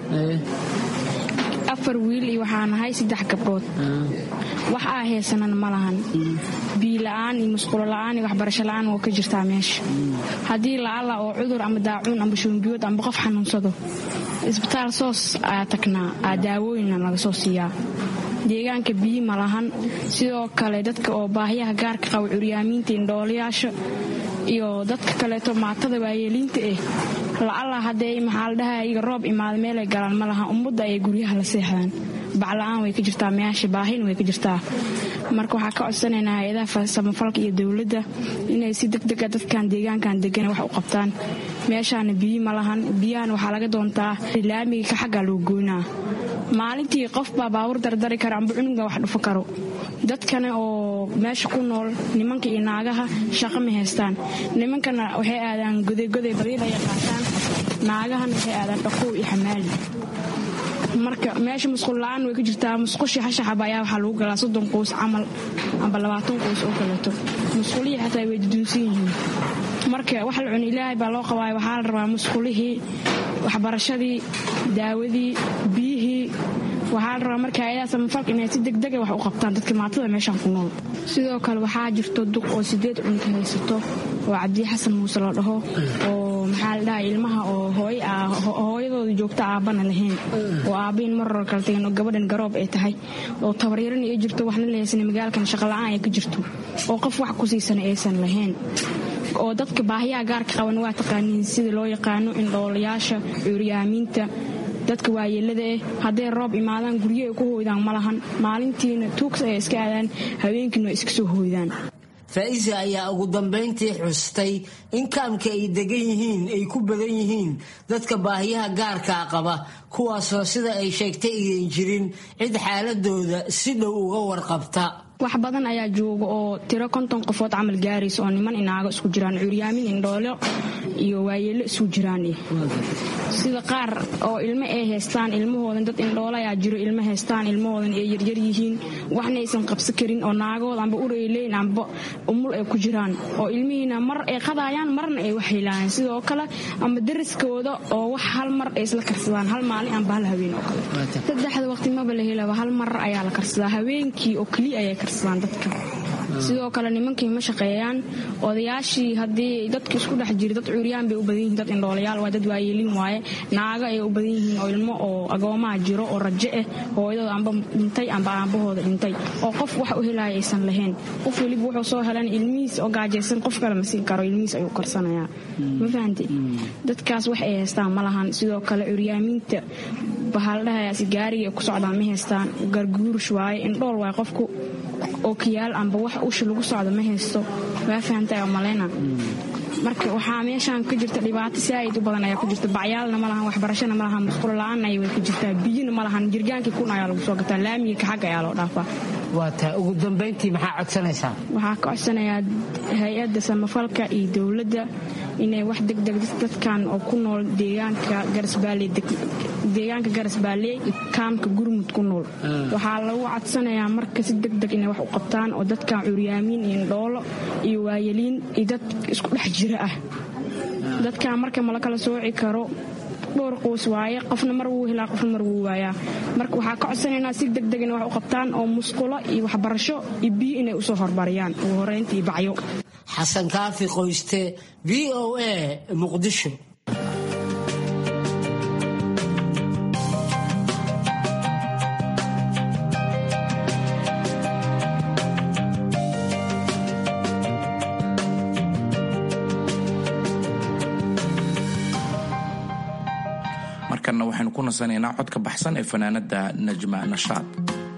afar wiil iyo waxaa nahay saddex gabdhood wax aa haysanan ma lahan biila'aan iyo musqulo la'aan iyo waxbarasho la'aan waa ka jirtaa meesha haddii la'alla oo cudur ama daacuun amba shuunbiyood amba qof xanuunsado isbitaal soos ayaa tagnaa aa daawooyinna laga soo siiyaa deegaanka biyi ma lahan sidoo kale dadka oo baahiyaha gaarka qaba curyaamiinta indhoolayaasha iyo dadka kaleeto maatada waayeeliinta ah la'alla haddee maxaa la dhahaa iga roob imaada meelay galaan ma lahan ummadda ayay guryaha la seexdaan bacla'aan way ka jirtaa meyaasha baahina way ka jirtaa marka waxaa ka codsanaynaa hay-adaha samafalka iyo dowladda inay si degdega dadkan deegaankan degan wax u qabtaan meeshaana biyi ma lahan biyahana waxaa laga doontaa laamiga ka xaggaa loo goynaa maalintii qofbaa baabur dardari kara amba cunuga wax dhufo karo dadkana oo meesha ku nool nimanka iyo naagaha shaqo ma haystaan nimankana waxay aadaan godegoday badiilaya qaataan naagahana waxay aadaan dhaqow iyo xamaali marka meesha musqul la-aan way ka jirtaa musqushii hashaxaba ayaa waxaa lagu galaa soddon qoys camal amba labaatan qoys oo kaleeto musqulihii xataa way duduunsan yihiin marka wax la cuni ilaahay baa loo qabaayo waxaa la rabaa musqulihii waxbarashadii daawadii biyihii waxaa la rabaa marka hay-adaha samafalka inay si degdega wax u qabtaan dadka maatada meeshaan ku nool sidoo kale waxaa jirto duq oo sideed cunka haysato oo cabdiyi xasan muuse la dhaho oo maxaa la dhaha ilmaha oo hooyadooda joogta aabbana lahayn oo aabbahin maror kala tagan oo gabadhan garoob ay tahay oo tabaryarana ay jirto waxna la haysana magaalkan shaqola'aan ay ka jirto oo qof wax ku siisana aysan lahayn oo dadka baahiyaha gaarka qaban waa taqaaniin sida loo yaqaano indhoolayaasha cuuryaamiinta dadka waayeelada ah hadday roob imaadaan guryo ay ku hooydaan ma lahan maalintiina tuugs ay iska aadaan habeenkiina waa iska soo hooydaan faa'iisa ayaa ugu dambayntii xustay in kaamka ay degan yihiin ay ku badan yihiin dadka baahiyaha gaarkaa qaba kuwaasoo sida ay sheegtay idan jirin cid xaaladooda si dhow uga warqabta wax badan ayaa jooga oo tiro konton qofood camal gaaraysa oo niman inaago isku jiraan curyaamin indhoolo iyo waayeelo isku jiraan sida qaar oo ilmo ay haystaan ilmahoodan dad indhoolo ayaa jiro ilmo haystaan ilmahoodan ay yaryar yihiin waxna aysan qabsan karin oo naagooda amba urayleyn amba umul ay ku jiraan oo ilmihiina mar ay qadaayaan marna ay wax helaayaan sidoo kale amba dariskooda oo wax hal mar ay isla karsadaan hal maalin amba hal haween oo kale saddexda waqti maba la helaba hal mar ayaa la karsadaa haweenkii oo keliya ayay karsadaan dadka sidoo kale nimankii ma shaqeeyaan odayaashii haddii dadka isku dhex jira dad curyaan bay u badan yihiin dad indhoolayaal waa dad waayeelin waaye naago ay u badan yihiin oo ilmo oo agoomaha jiro oo rajo ah hooyadooda amba dhintay amba aabahooda dhintay oo qof wax u helaya aysan lahayn qof weliba wuxuu soo helan ilmihiis oo gaajaysan qof kale ma siin karo ilmihiis ayuu karsanayaa ma fahamte dadkaas wax ay haystaan ma lahan sidoo kale curyaamiinta bahaldhahayaasi gaariga ku socdaan ma haystaan garguurush waaye indhool waaye qofku ookiyaal amba wax usha lagu socdo ma haysto waa fahamtay oo maleyna marka waxaa meeshaan ka jirta dhibaato saa'id u badan ayaa ku jirta bacyaalna ma lahan waxbarashana ma lahan musqulo la'aanna way ku jirtaa biyina ma lahan jirgaankii kun ayaa lagu soo gataa laamiga ka xagga ayaa loo dhaafaa waa taa ugu dambayntii maxaa codsanaysaa waxaa ka codsanayaa hay-adda samafalka iyo dowladda inay wax degdeg dadkan oo ku nool deegaanka garasbaale deegaanka garasbaalley kaamka gurmud ku nool waxaa lagu codsanayaa marka si degdeg inay wax u qabtaan oo dadkan curyaamiin iyo indhoolo iyo waayeliin iyo dad isku dhex jira ah dadkan marka mala kala sooci karo dhowr qoys waaye qofna mar wuu helaa qofna mar wuu waayaa marka waxaa ka codsanaynaa si degdeg inay wax u qabtaan oo musqulo iyo waxbarasho iyo biyo inay usoo hormariyaan ugu horeynta iyo bacyo xasan kaafi qoyste v o a muqdisho markanna waxaynu ku nasanaynaa codka baxsan ee fanaanada najma nashaad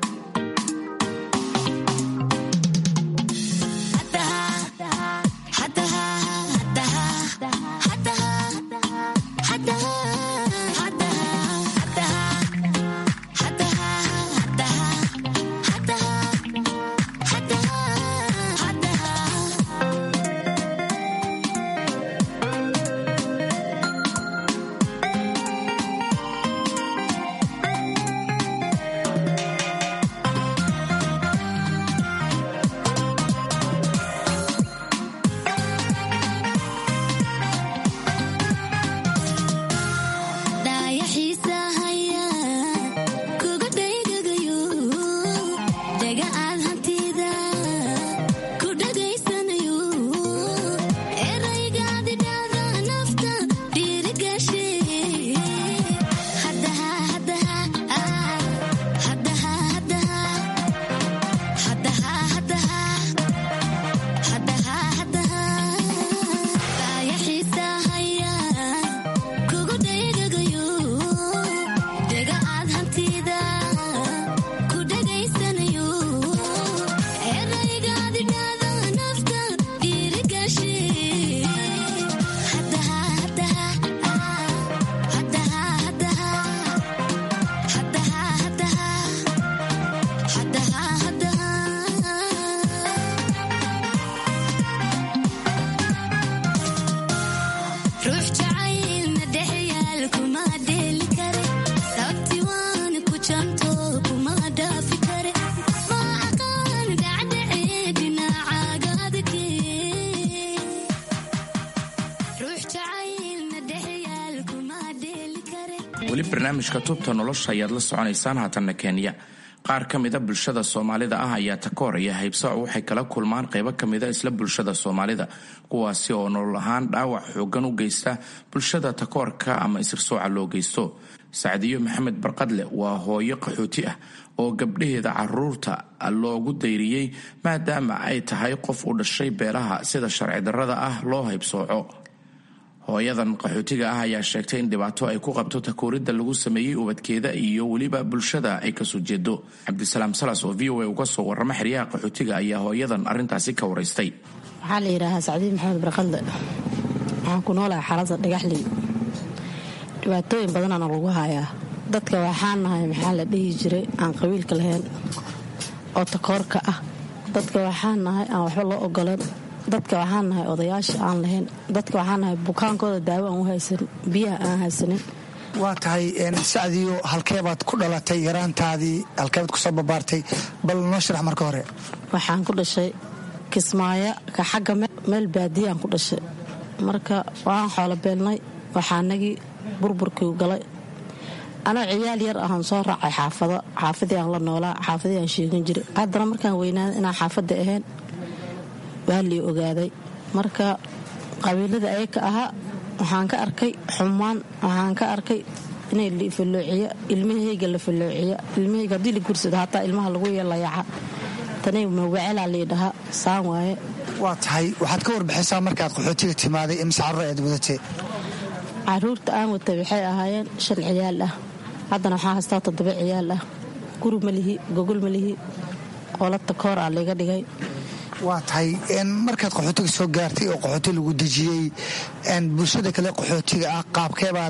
weli barnaamijka tubta nolosha ayaad la soconaysaan haatanna kenya qaar ka mida bulshada soomaalida ah ayaa takooraya haybsooc waxay kala kulmaan qaybo kamida isla bulshada soomaalida kuwaasi oo nolol ahaan dhaawac xoogan u geysta bulshada takoorka ama isirsooca loo geysto sacdiyo maxamed barqadle waa hooyo qaxooti ah oo gabdhaheeda caruurta loogu dayriyey maadaama ay tahay qof u dhashay beelaha sida sharci darrada ah loo haybsooco hooyadan qaxootiga ah ayaa sheegtay in dhibaato ay ku qabto takooridda lagu sameeyey ubadkeeda iyo weliba bulshada ay kasoo jeedo cabdisalaam salas oo v o a uga soo warrama xeryaha qaxootiga ayaa hooyadan arrintaasi ka waraystay waxaa la yidhaahaa sacdiin maxamed barqadle waxaan ku noolahay xaalada dhagaxley dhibaatooyin badanaana lagu hayaa dadka waxaan nahay maxaa la dhihi jiray aan qabiilka lahayn oo takoorka ah dadka waxaan nahay aan waxba loo ogolan dadka waxaan nahay odayaasha aan lahayn dadka waxaan nahay bukaankooda daawo aan u haysanin biyaha aan haysanin waa tahay sacdiyo halkeebaad ku dhalatay yaraantaadii halkeebaad kusoo babaartay bal noo sharax marka hore waxaan ku dhashay kismaayo ka xagga meel baadiyaan ku dhashay marka waan xoolo beelnay waxaanagii burburkii galay anoo ciyaal yar ahaan soo raacay xaafado xaafadii aan la noolaa xaafadii aan sheegan jiray haddana markaan weynaada inaan xaafadda ahayn waa lii ogaaday marka qabiilada ayaka ahaa waxaan ka arkay xumaan waxaan ka arkay inay lafaloociya ilmahayga la faloociya ilmahayga haddii la gursado hataa ilmaha lagu yeelayaca tanay mawacalaa liidhahaa saan waaye waa tahay waxaad ka warbixaysaa markaad qaxootiga timaaday imise carruur aad wadatay caruurta aan watay waxay ahaayeen shan ciyaal ah haddana waxaa haystaa toddoba ciyaal ah guri ma lihi gogol ma lihi qolata koor aa layga dhigay waa tahay markaad qaxootiga soo gaartay oo qaxooti lagu dejiyey bulshada kale qaxootiga ah qaabkeebaad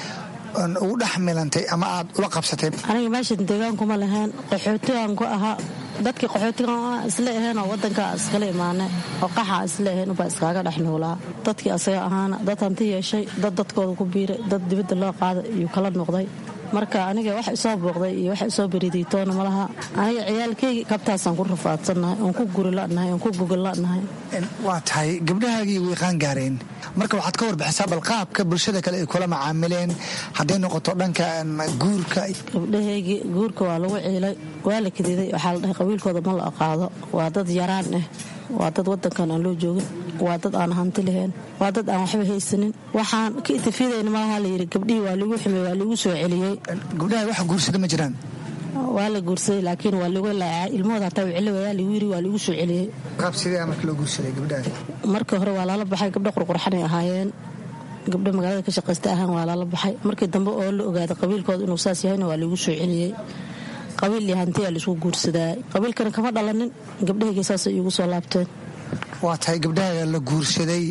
ugu dhex milantay ama aad ula qabsatay aniga meeshan deegaankuma lahayn qaxootigaan ku ahaa dadkii qaxootigan isla aheen oo wadankaa iskala imaane oo qaxaa isla aheen ubaa iskaaga dhex noolaa dadkii asaga ahaana dad hanti yeeshay dad dadkooda ku biiray dad dibadda loo qaaday iyuu kala noqday marka aniga wax isoo booqday iyo wax isoo beridiitoona malaha aniga ciyaalkeygi kabtaasaan ku rafaadsannahay oon ku gurilanahay oon ku gogolanahay waa tahay gabdhahaagii wayqaan gaareen marka waxaad ka warbixisaa bal qaabka bulshada kale ay kula macaamileen hadday noqoto dhanka guurka gabdhahaygii guurka waa lagu ciilay waa la kadiday waxaa la dhahay qabiilkooda ma la aqaado waa dad yaraan ah waa dad wadankan aan loo joogin waa dad aan hanti lahayn waa dad aan waxba haysanin waxaan ka itifiidayna malaha layidhi gabdhihii waa ligu xumey waa ligu soo celiyey gabdhaha wax guursada ma jiraan waa la guursaday laakiin waa ligu laacay ilmahooda hataa wicili wayaa ligu yiri waa ligu soo celiyey qaab sidee marka loo guursaday gabdhaha markii hore waa lala baxay gabdha qurqurxanay ahaayeen gabdho magaalada ka shaqaysta ahaan waa lala baxay markii dambe oo la ogaaday qabiilkooda inuu saas yahayna waa ligu soo celiyey qabiil iyo hantiyaa laisku guursadaa qabiilkana kama dhalanin gabdhahayga saasay iigu soo laabteen waa tahay gabdhaha la guursaday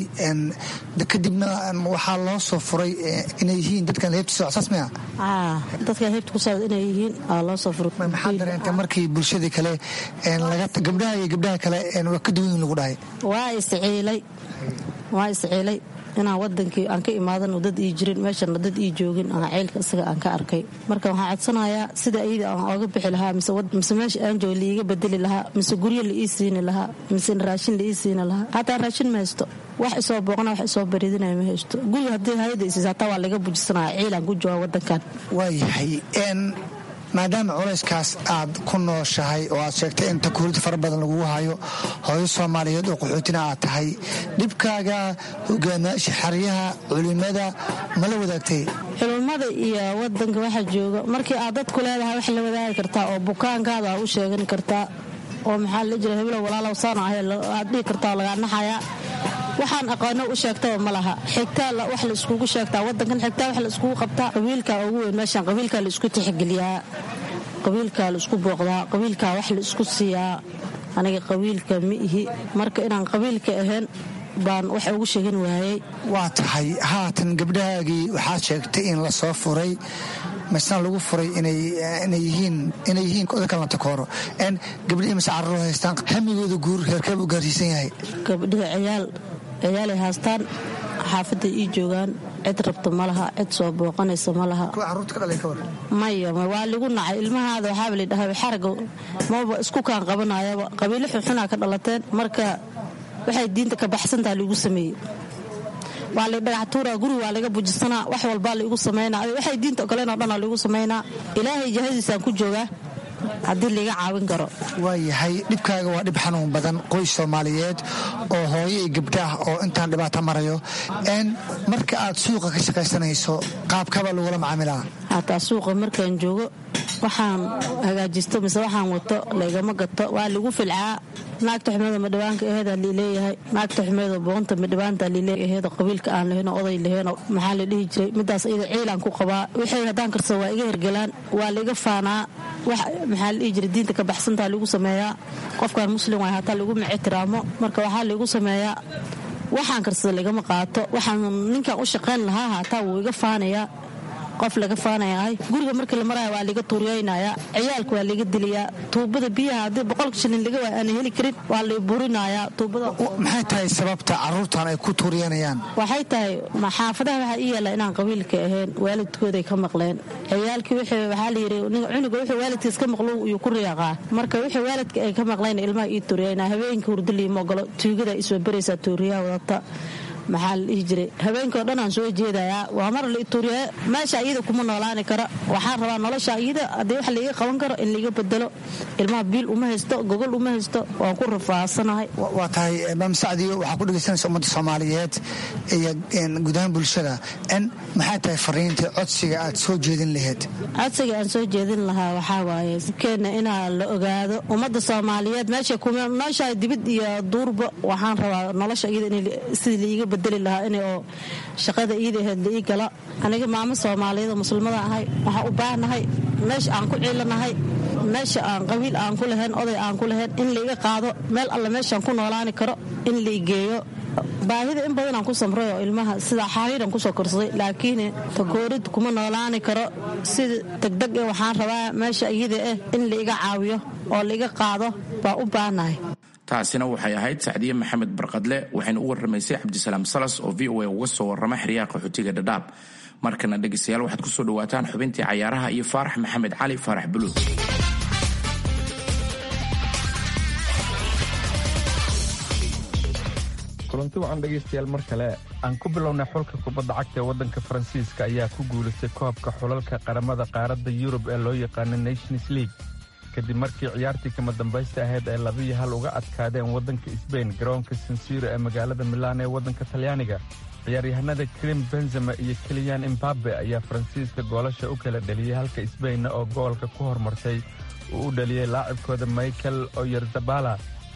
kadibna waxaa loo soo furay inay yihiin dadkan heebtiisa saas maya dadkan heebta ku saabad inay yihiin aa loo soo furay maxaa dareentay markii bulshadii kale gabdhaha iyo gabdhaha kale waa ka duwan lagu dhahay waa isciilay waa isciilay inaan wadankii aan ka imaadan dad ii jirin meeshana dad ii joogin aan ceylka isaga aan ka arkay marka waxaan codsanayaa sida iyada aan ooga bixi lahaa mise meesha aan jooga liiga bedeli lahaa mise guryo la ii siini lahaa mise raashin la ii siini lahaa hataa raashin ma haysto wax isoo booqna wax isoo baridinaya ma haysto guriga haddii hayada isiis hataa waa laga bujisanaya ciilaan ku jooga wadankan waayahay maadaama culayskaas aad ku nooshahay oo aad sheegtay in takuurida fara badan lagugu hayo hooyo soomaaliyeed oo qaxootina aad tahay dhibkaaga hogaamiyaasha xeryaha culimada mala wadaagtay culimmada iyo wadanka waxa jooga markii aad dadku leedahay wax la wadaagi kartaa oo bukaankaada aa u sheegan kartaa oo maxaa la jira heblow walaalow saana ahay aad dhihi kartaa oo lagaa naxayaa waxaan aqoano u sheegtaba ma laha xigtaa wax la iskugu sheegtaa wadankan xigtaa wax la iskugu qabtaa qabiilkaa ugu weyn meeshaan qabiilkaa la isku tixgeliyaa qabiilkaa la isku booqdaa qabiilkaa wax la isku siiyaa aniga qabiilka ma ihi marka inaan qabiilka ahayn baan wax ugu sheegan waayey waa tahay haatan gabdhahaagii waxaad sheegtay in la soo furay masna lagu furay inay yihiin odakala takooro gabdhihii mase carruur haystaan hamigooda guur heerkeeb u gaarsiisan yahay gabdhihi ciyaal ciyaalay haastaan xaafaday ii joogaan cid rabta ma laha cid soo booqanaysa ma laha maya waa ligu nacay ilmahaada waxaaba ladhahay xaraga maba isku kaan qabanayaba qabiilo xunxunaa ka dhalateen marka waxay diinta ka baxsantaha liigu sameeyey waa la dhagaxtuura guri waa laga bujisanaa wax walbaa laigu samaynaa waxay diinta ogoleen oo dhan laigu samaynaa ilaahay jahadiisaan ku joogaa haddii laiga caawin karo waayahay dhibkaaga waa dhib xanuun badan qoys soomaaliyeed oo hooyo iyo gabdhaah oo intaan dhibaato marayo n marka aad suuqa ka shaqaysanayso qaabkaba lagula macaamilaa hataa suuqa markaan joogo waxaan hagaajisto mise waxaan wato laygama gato waa lagu filcaa naagta xumeedo madhibaanka aheeda liileeyahay naagta xumeedo boonta madhibaanta liileeyaheedo qabiilka aan lahayn oday lahayn maxaa la dhihi jiray midaas iyada ciilaan ku qabaa wixii haddaan karsado waa iga hergelaan waa laiga faanaa wax maxaa la dhihi jiray diinta ka baxsantaa lagu sameeyaa qofkan muslim waay hataa laguma ixtiraamo marka waxaa laigu sameeyaa waxaan karsada lagama qaato waxaan ninkan u shaqayn lahaa haataa wuu iga faanayaa qof laga faanayahay guriga markii la maraya waa liga tuuriyaynayaa ciyaalka waa liga dilayaa tuubada biyaha haddii boqolka shilin laga waay aana heli karin waa lay burinayaa tuubada maxay tahay sababta caruurtan ay ku tuuriyanayaan waxay tahay xaafadaha waxaa ii yaala inaan qabiilka ahayn waalidkooday ka maqleen ciyaalkii waxaa layidhi cunuga wuxuu waalidkiis ka maqlo iyuu ku riyaaqaa marka wixii waalidka ay ka maqleen ilmaha ii tuuriyayna habeenkii hurdaliima ogolo tuugada isoo baraysaa tuuriyaha wadata maxaa la dhihi jiray habeenkao dhan aan soo jeedayaa waa mar la ituuriya meesha iyada kuma noolaani kara waxaan rabaa nolosha iyada haddii wax laiga qaban karo in laiga bedelo ilmaha biil uma haysto gogol uma haysto waan ku rafaadsanahay waa tahay maam sacdiyo waxaa ku dhegeysanaysa ummadda soomaaliyeed iyo gudahaan bulshada n maxay tahay fariinta codsiga aad soo jeedin laheyd codsiga aan soo jeedin lahaa waxaa waaye sibkeenna inaa la ogaado ummadda soomaaliyeed meesha kuma nooshahay dibid iyo duurba waxaan rabaa nolosha iyada sidii laiga bedeli lahaa in oo shaqada iida aheyd la ii gala aniga maamo soomaaliyeed oo muslimada ahay waxaan u baahnahay meesha aan ku ciilanahay meesha aan qabiil aan ku lahayn oday aan ku lahayn in laiga qaado meel alle meeshaan ku noolaani karo in laigeeyo baahida in badanaan ku samray oo ilmaha sidaa xariiran kusoo korsaday laakiin takoorid kuma noolaani karo sida degdeg e waxaan rabaa meesha iyada ah in laiga caawiyo oo laiga qaado baa u baahnahay taasina waxay ahayd sacdiye maxamed barqadle waxayna u warramaysay cabdisalaam salas oo v o a uga soo warrama xeryaha qaxootiga dhadhaab markana dhegaystayaal waxaad ku soo dhawaataan xubintii cayaaraha iyo faarax maxamed cali faarax buluug kulanti wacan dhegaystayaal mar kale aan ku bilownay xulka kubadda cagta ee waddanka faransiiska ayaa ku guulaystay koobka xulalka qaramada qaaradda yurub ee loo yaqaano nations league kadib markii ciyaartii kama dambaysta ahayd ay labiyo hal uga adkaadeen waddanka sbain garoonka sansiro ee magaalada milaan ee waddanka talyaaniga ciyaaryahanada krim benzema iyo keliyan imbabe ayaa faransiiska goolasha u kala dheliyey halka sbainna oo goolka ku hormartay uu u dhaliyey laacibkooda michael oyerzabala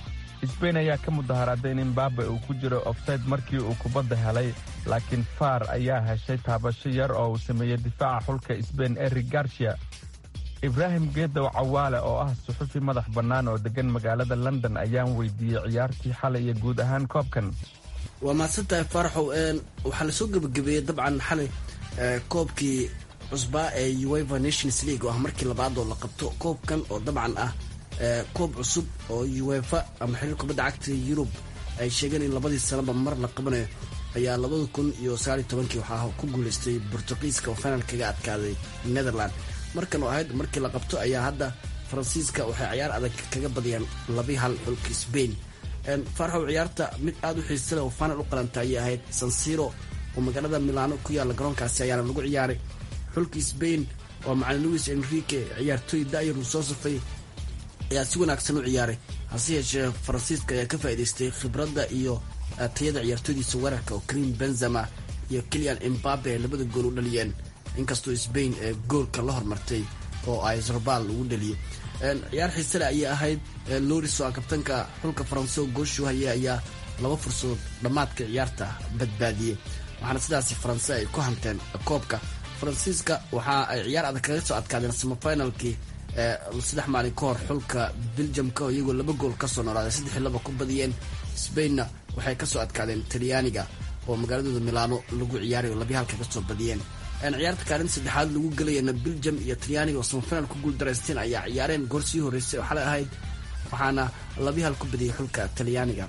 sbain ayaa ka mudaharaaday in imbabe uu ku jiro ofsayd markii uu kubadda helay laakiin faar ayaa heshay taabasho yar oo uu sameeyey difaaca xulka sbain eri garcia ibraahim geedow cawaale oo ah suxufi madax bannaan oo deggan magaalada london ayaan weydiiyey ciyaartii xalay iyo guud ahaan koobkan waa mahadsantahay faaraxow waxaa lasoo gebagabeeyey dabcan xalay koobkii cusbaa ee ueva nations league oo ah markii labaadoo la qabto koobkan oo dabcan ah koob cusub oo uefa ama xiriir kubadda cagta yurub ay sheegeen in labadii sanaba mar la qabanayo ayaa labada kun iyo sagaaliyo tobankii waxaa ku guulaystay bortuqiiska oo final kaga adkaaday netherland markan oo ahayd markii la qabto ayaa hadda faransiiska waxay ciyaar adag kaga badiyaan labi hal xulka sbain faaraxow ciyaarta mid aada u xiisa leh oo final u qalanta ayay ahayd sansiro oo magaalada milano ku yaalla garoonkaasi ayaana lagu ciyaaray xulka sbain oo macalin louis enrique ciyaartooy da'yar uu soo safay ayaa si wanaagsan u ciyaaray hase yeeshee faransiiska ayaa ka faa'idaystay khibradda iyo tayada ciyaartooydiisa weerarka oo karim benzema iyo kilian imbabe ay labada gool u dhaliyeen inkastoo sbain ee goolka la hormartay oo ay zorbal lagu dhaliyay ciyaar xiisale ayay ahayd loris oo kabtanka xulka faranse oo gooshu haya ayaa laba fursadood dhammaadka ciyaarta badbaadiyey waxaana sidaasi faranse ay ku hanteen koobka faransiiska waxa ay ciyaar adag kaga soo adkaadeen samafinalkii saddex maalin ka hor xulka beljamka oo iyagoo laba gool kasoo noolaaday saddex laba ku badiyeen sbainna waxay kasoo adkaadeen talyaaniga oo magaaladooda milaano lagu ciyaaray oo labi halka kasoo badiyeen ciyaarta kaalinta saddexaad lagu gelayana beljam iyo talyaaniga oo samafinal ku guuldaraysteen ayaa ciyaareen goor sii horreysay oo xalay ahayd waxaana labi hal ku badiyay xulka talyaaniga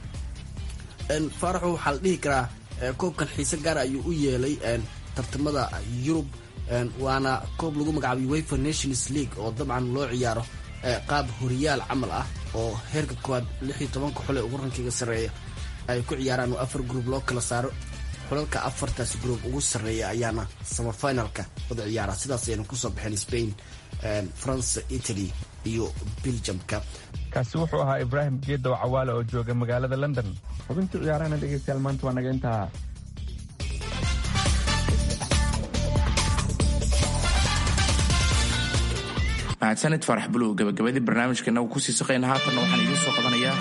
faaraxo waxaa la dhihi karaa koobkan xiise gaara ayuu u yeelay tartamada yurub waana koob lagu magacaabay wefer nations league oo dabcan loo ciyaaro qaab horiyaal camal ah oo heerka koowaad lix iyo tobanka xule ugu rankiga sarreeya ay ku ciyaaraan oo afar gruub loo kala saaro xulalka afartaas gruub ugu sarreeya ayaana samafinalka wada ciyaara sidaas ayayna kusoo baxeen spain france italy iyo beljamka kaasi wuxuu ahaa ibraahim geedow cawaale oo jooga magaalada london xubintii ciyaarahana dhegeystayaal maanta waa naga intaa mahadsanid faarax buluug gabagabadii barnaamijkeena uu kusii saqayna haatanna waxaan idiin soo qabanayaa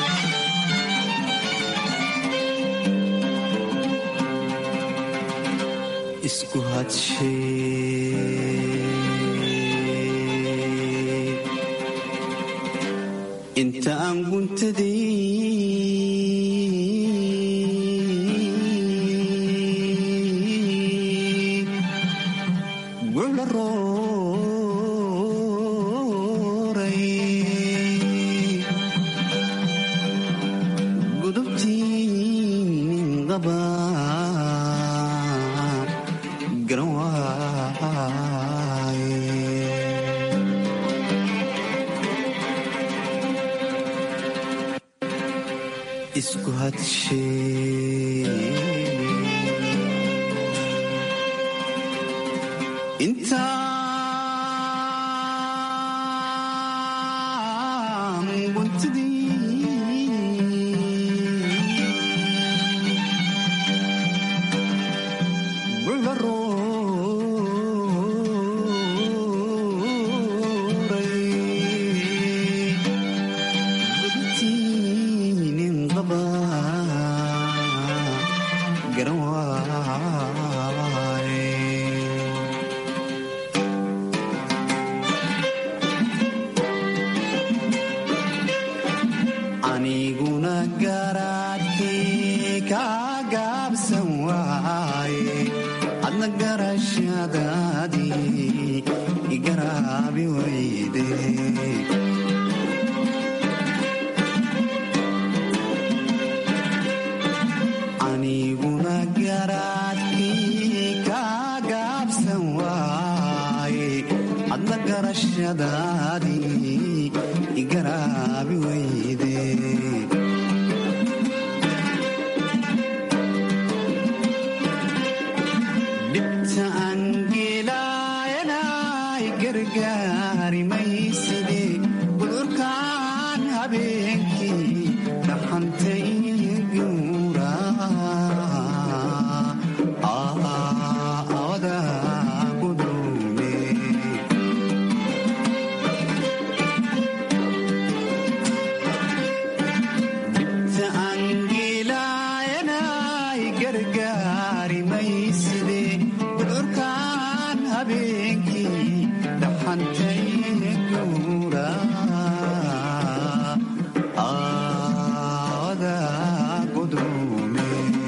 isku hadshe inta aan guntadii gucla rooray gudubtii nin qaba garan waaye isku hadshe intaan guntadii gucla rooray gudubtii nin qaba garan waaye aniguna garaadkii ka gaabsan waaye adna garashadaadii igaraabi wayde aniguna garaadkii ka gaabsan waaye adna garashadaadii igaraabi wayde dhibta aan geelaayanay gargaari mayside gudurkaan habeenkii dhaxantay guura awada gudume dhibta aan geelaayanay gargaari mayside gudurkaan habeenkii dhaxantay guura awada gudume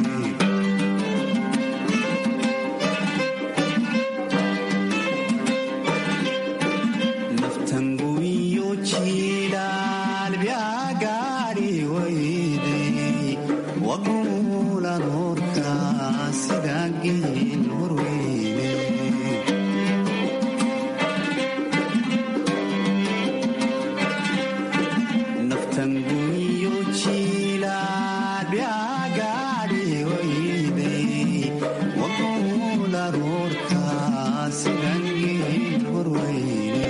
naftanguyo jilaal byagaari wayde wagulan horta sida geel horweyne naftanguyo jilaal byagaari wayde wagulan horta sida geel horweyne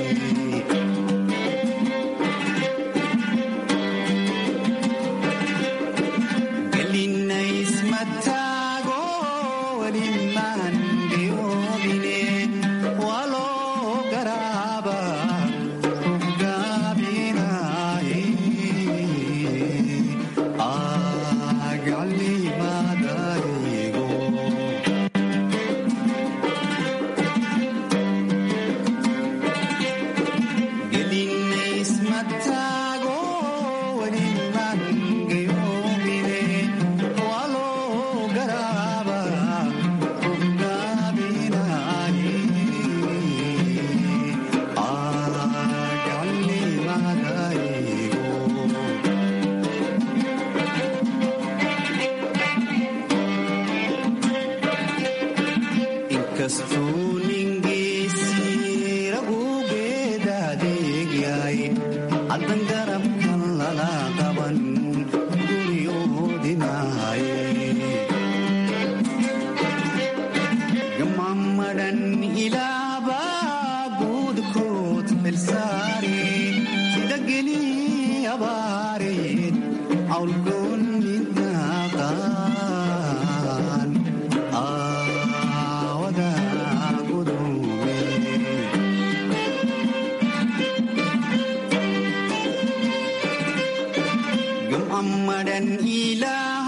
gelinaysmataago welimaan geyoobine waloo garaaba rugaabinaaye agalimadaygo gelinaysmataago welimaan geyoobine waloo garaaba rugaabinaaye inkastuu ningiisii ragugeeda adeegyahay haddan garabkan lala qaban guryoodinaaye gamammadhan ilaabaa guudkood xilsaare sida gelii abaareed awlgoonni daaqaan aawada gudume hammadan ilaa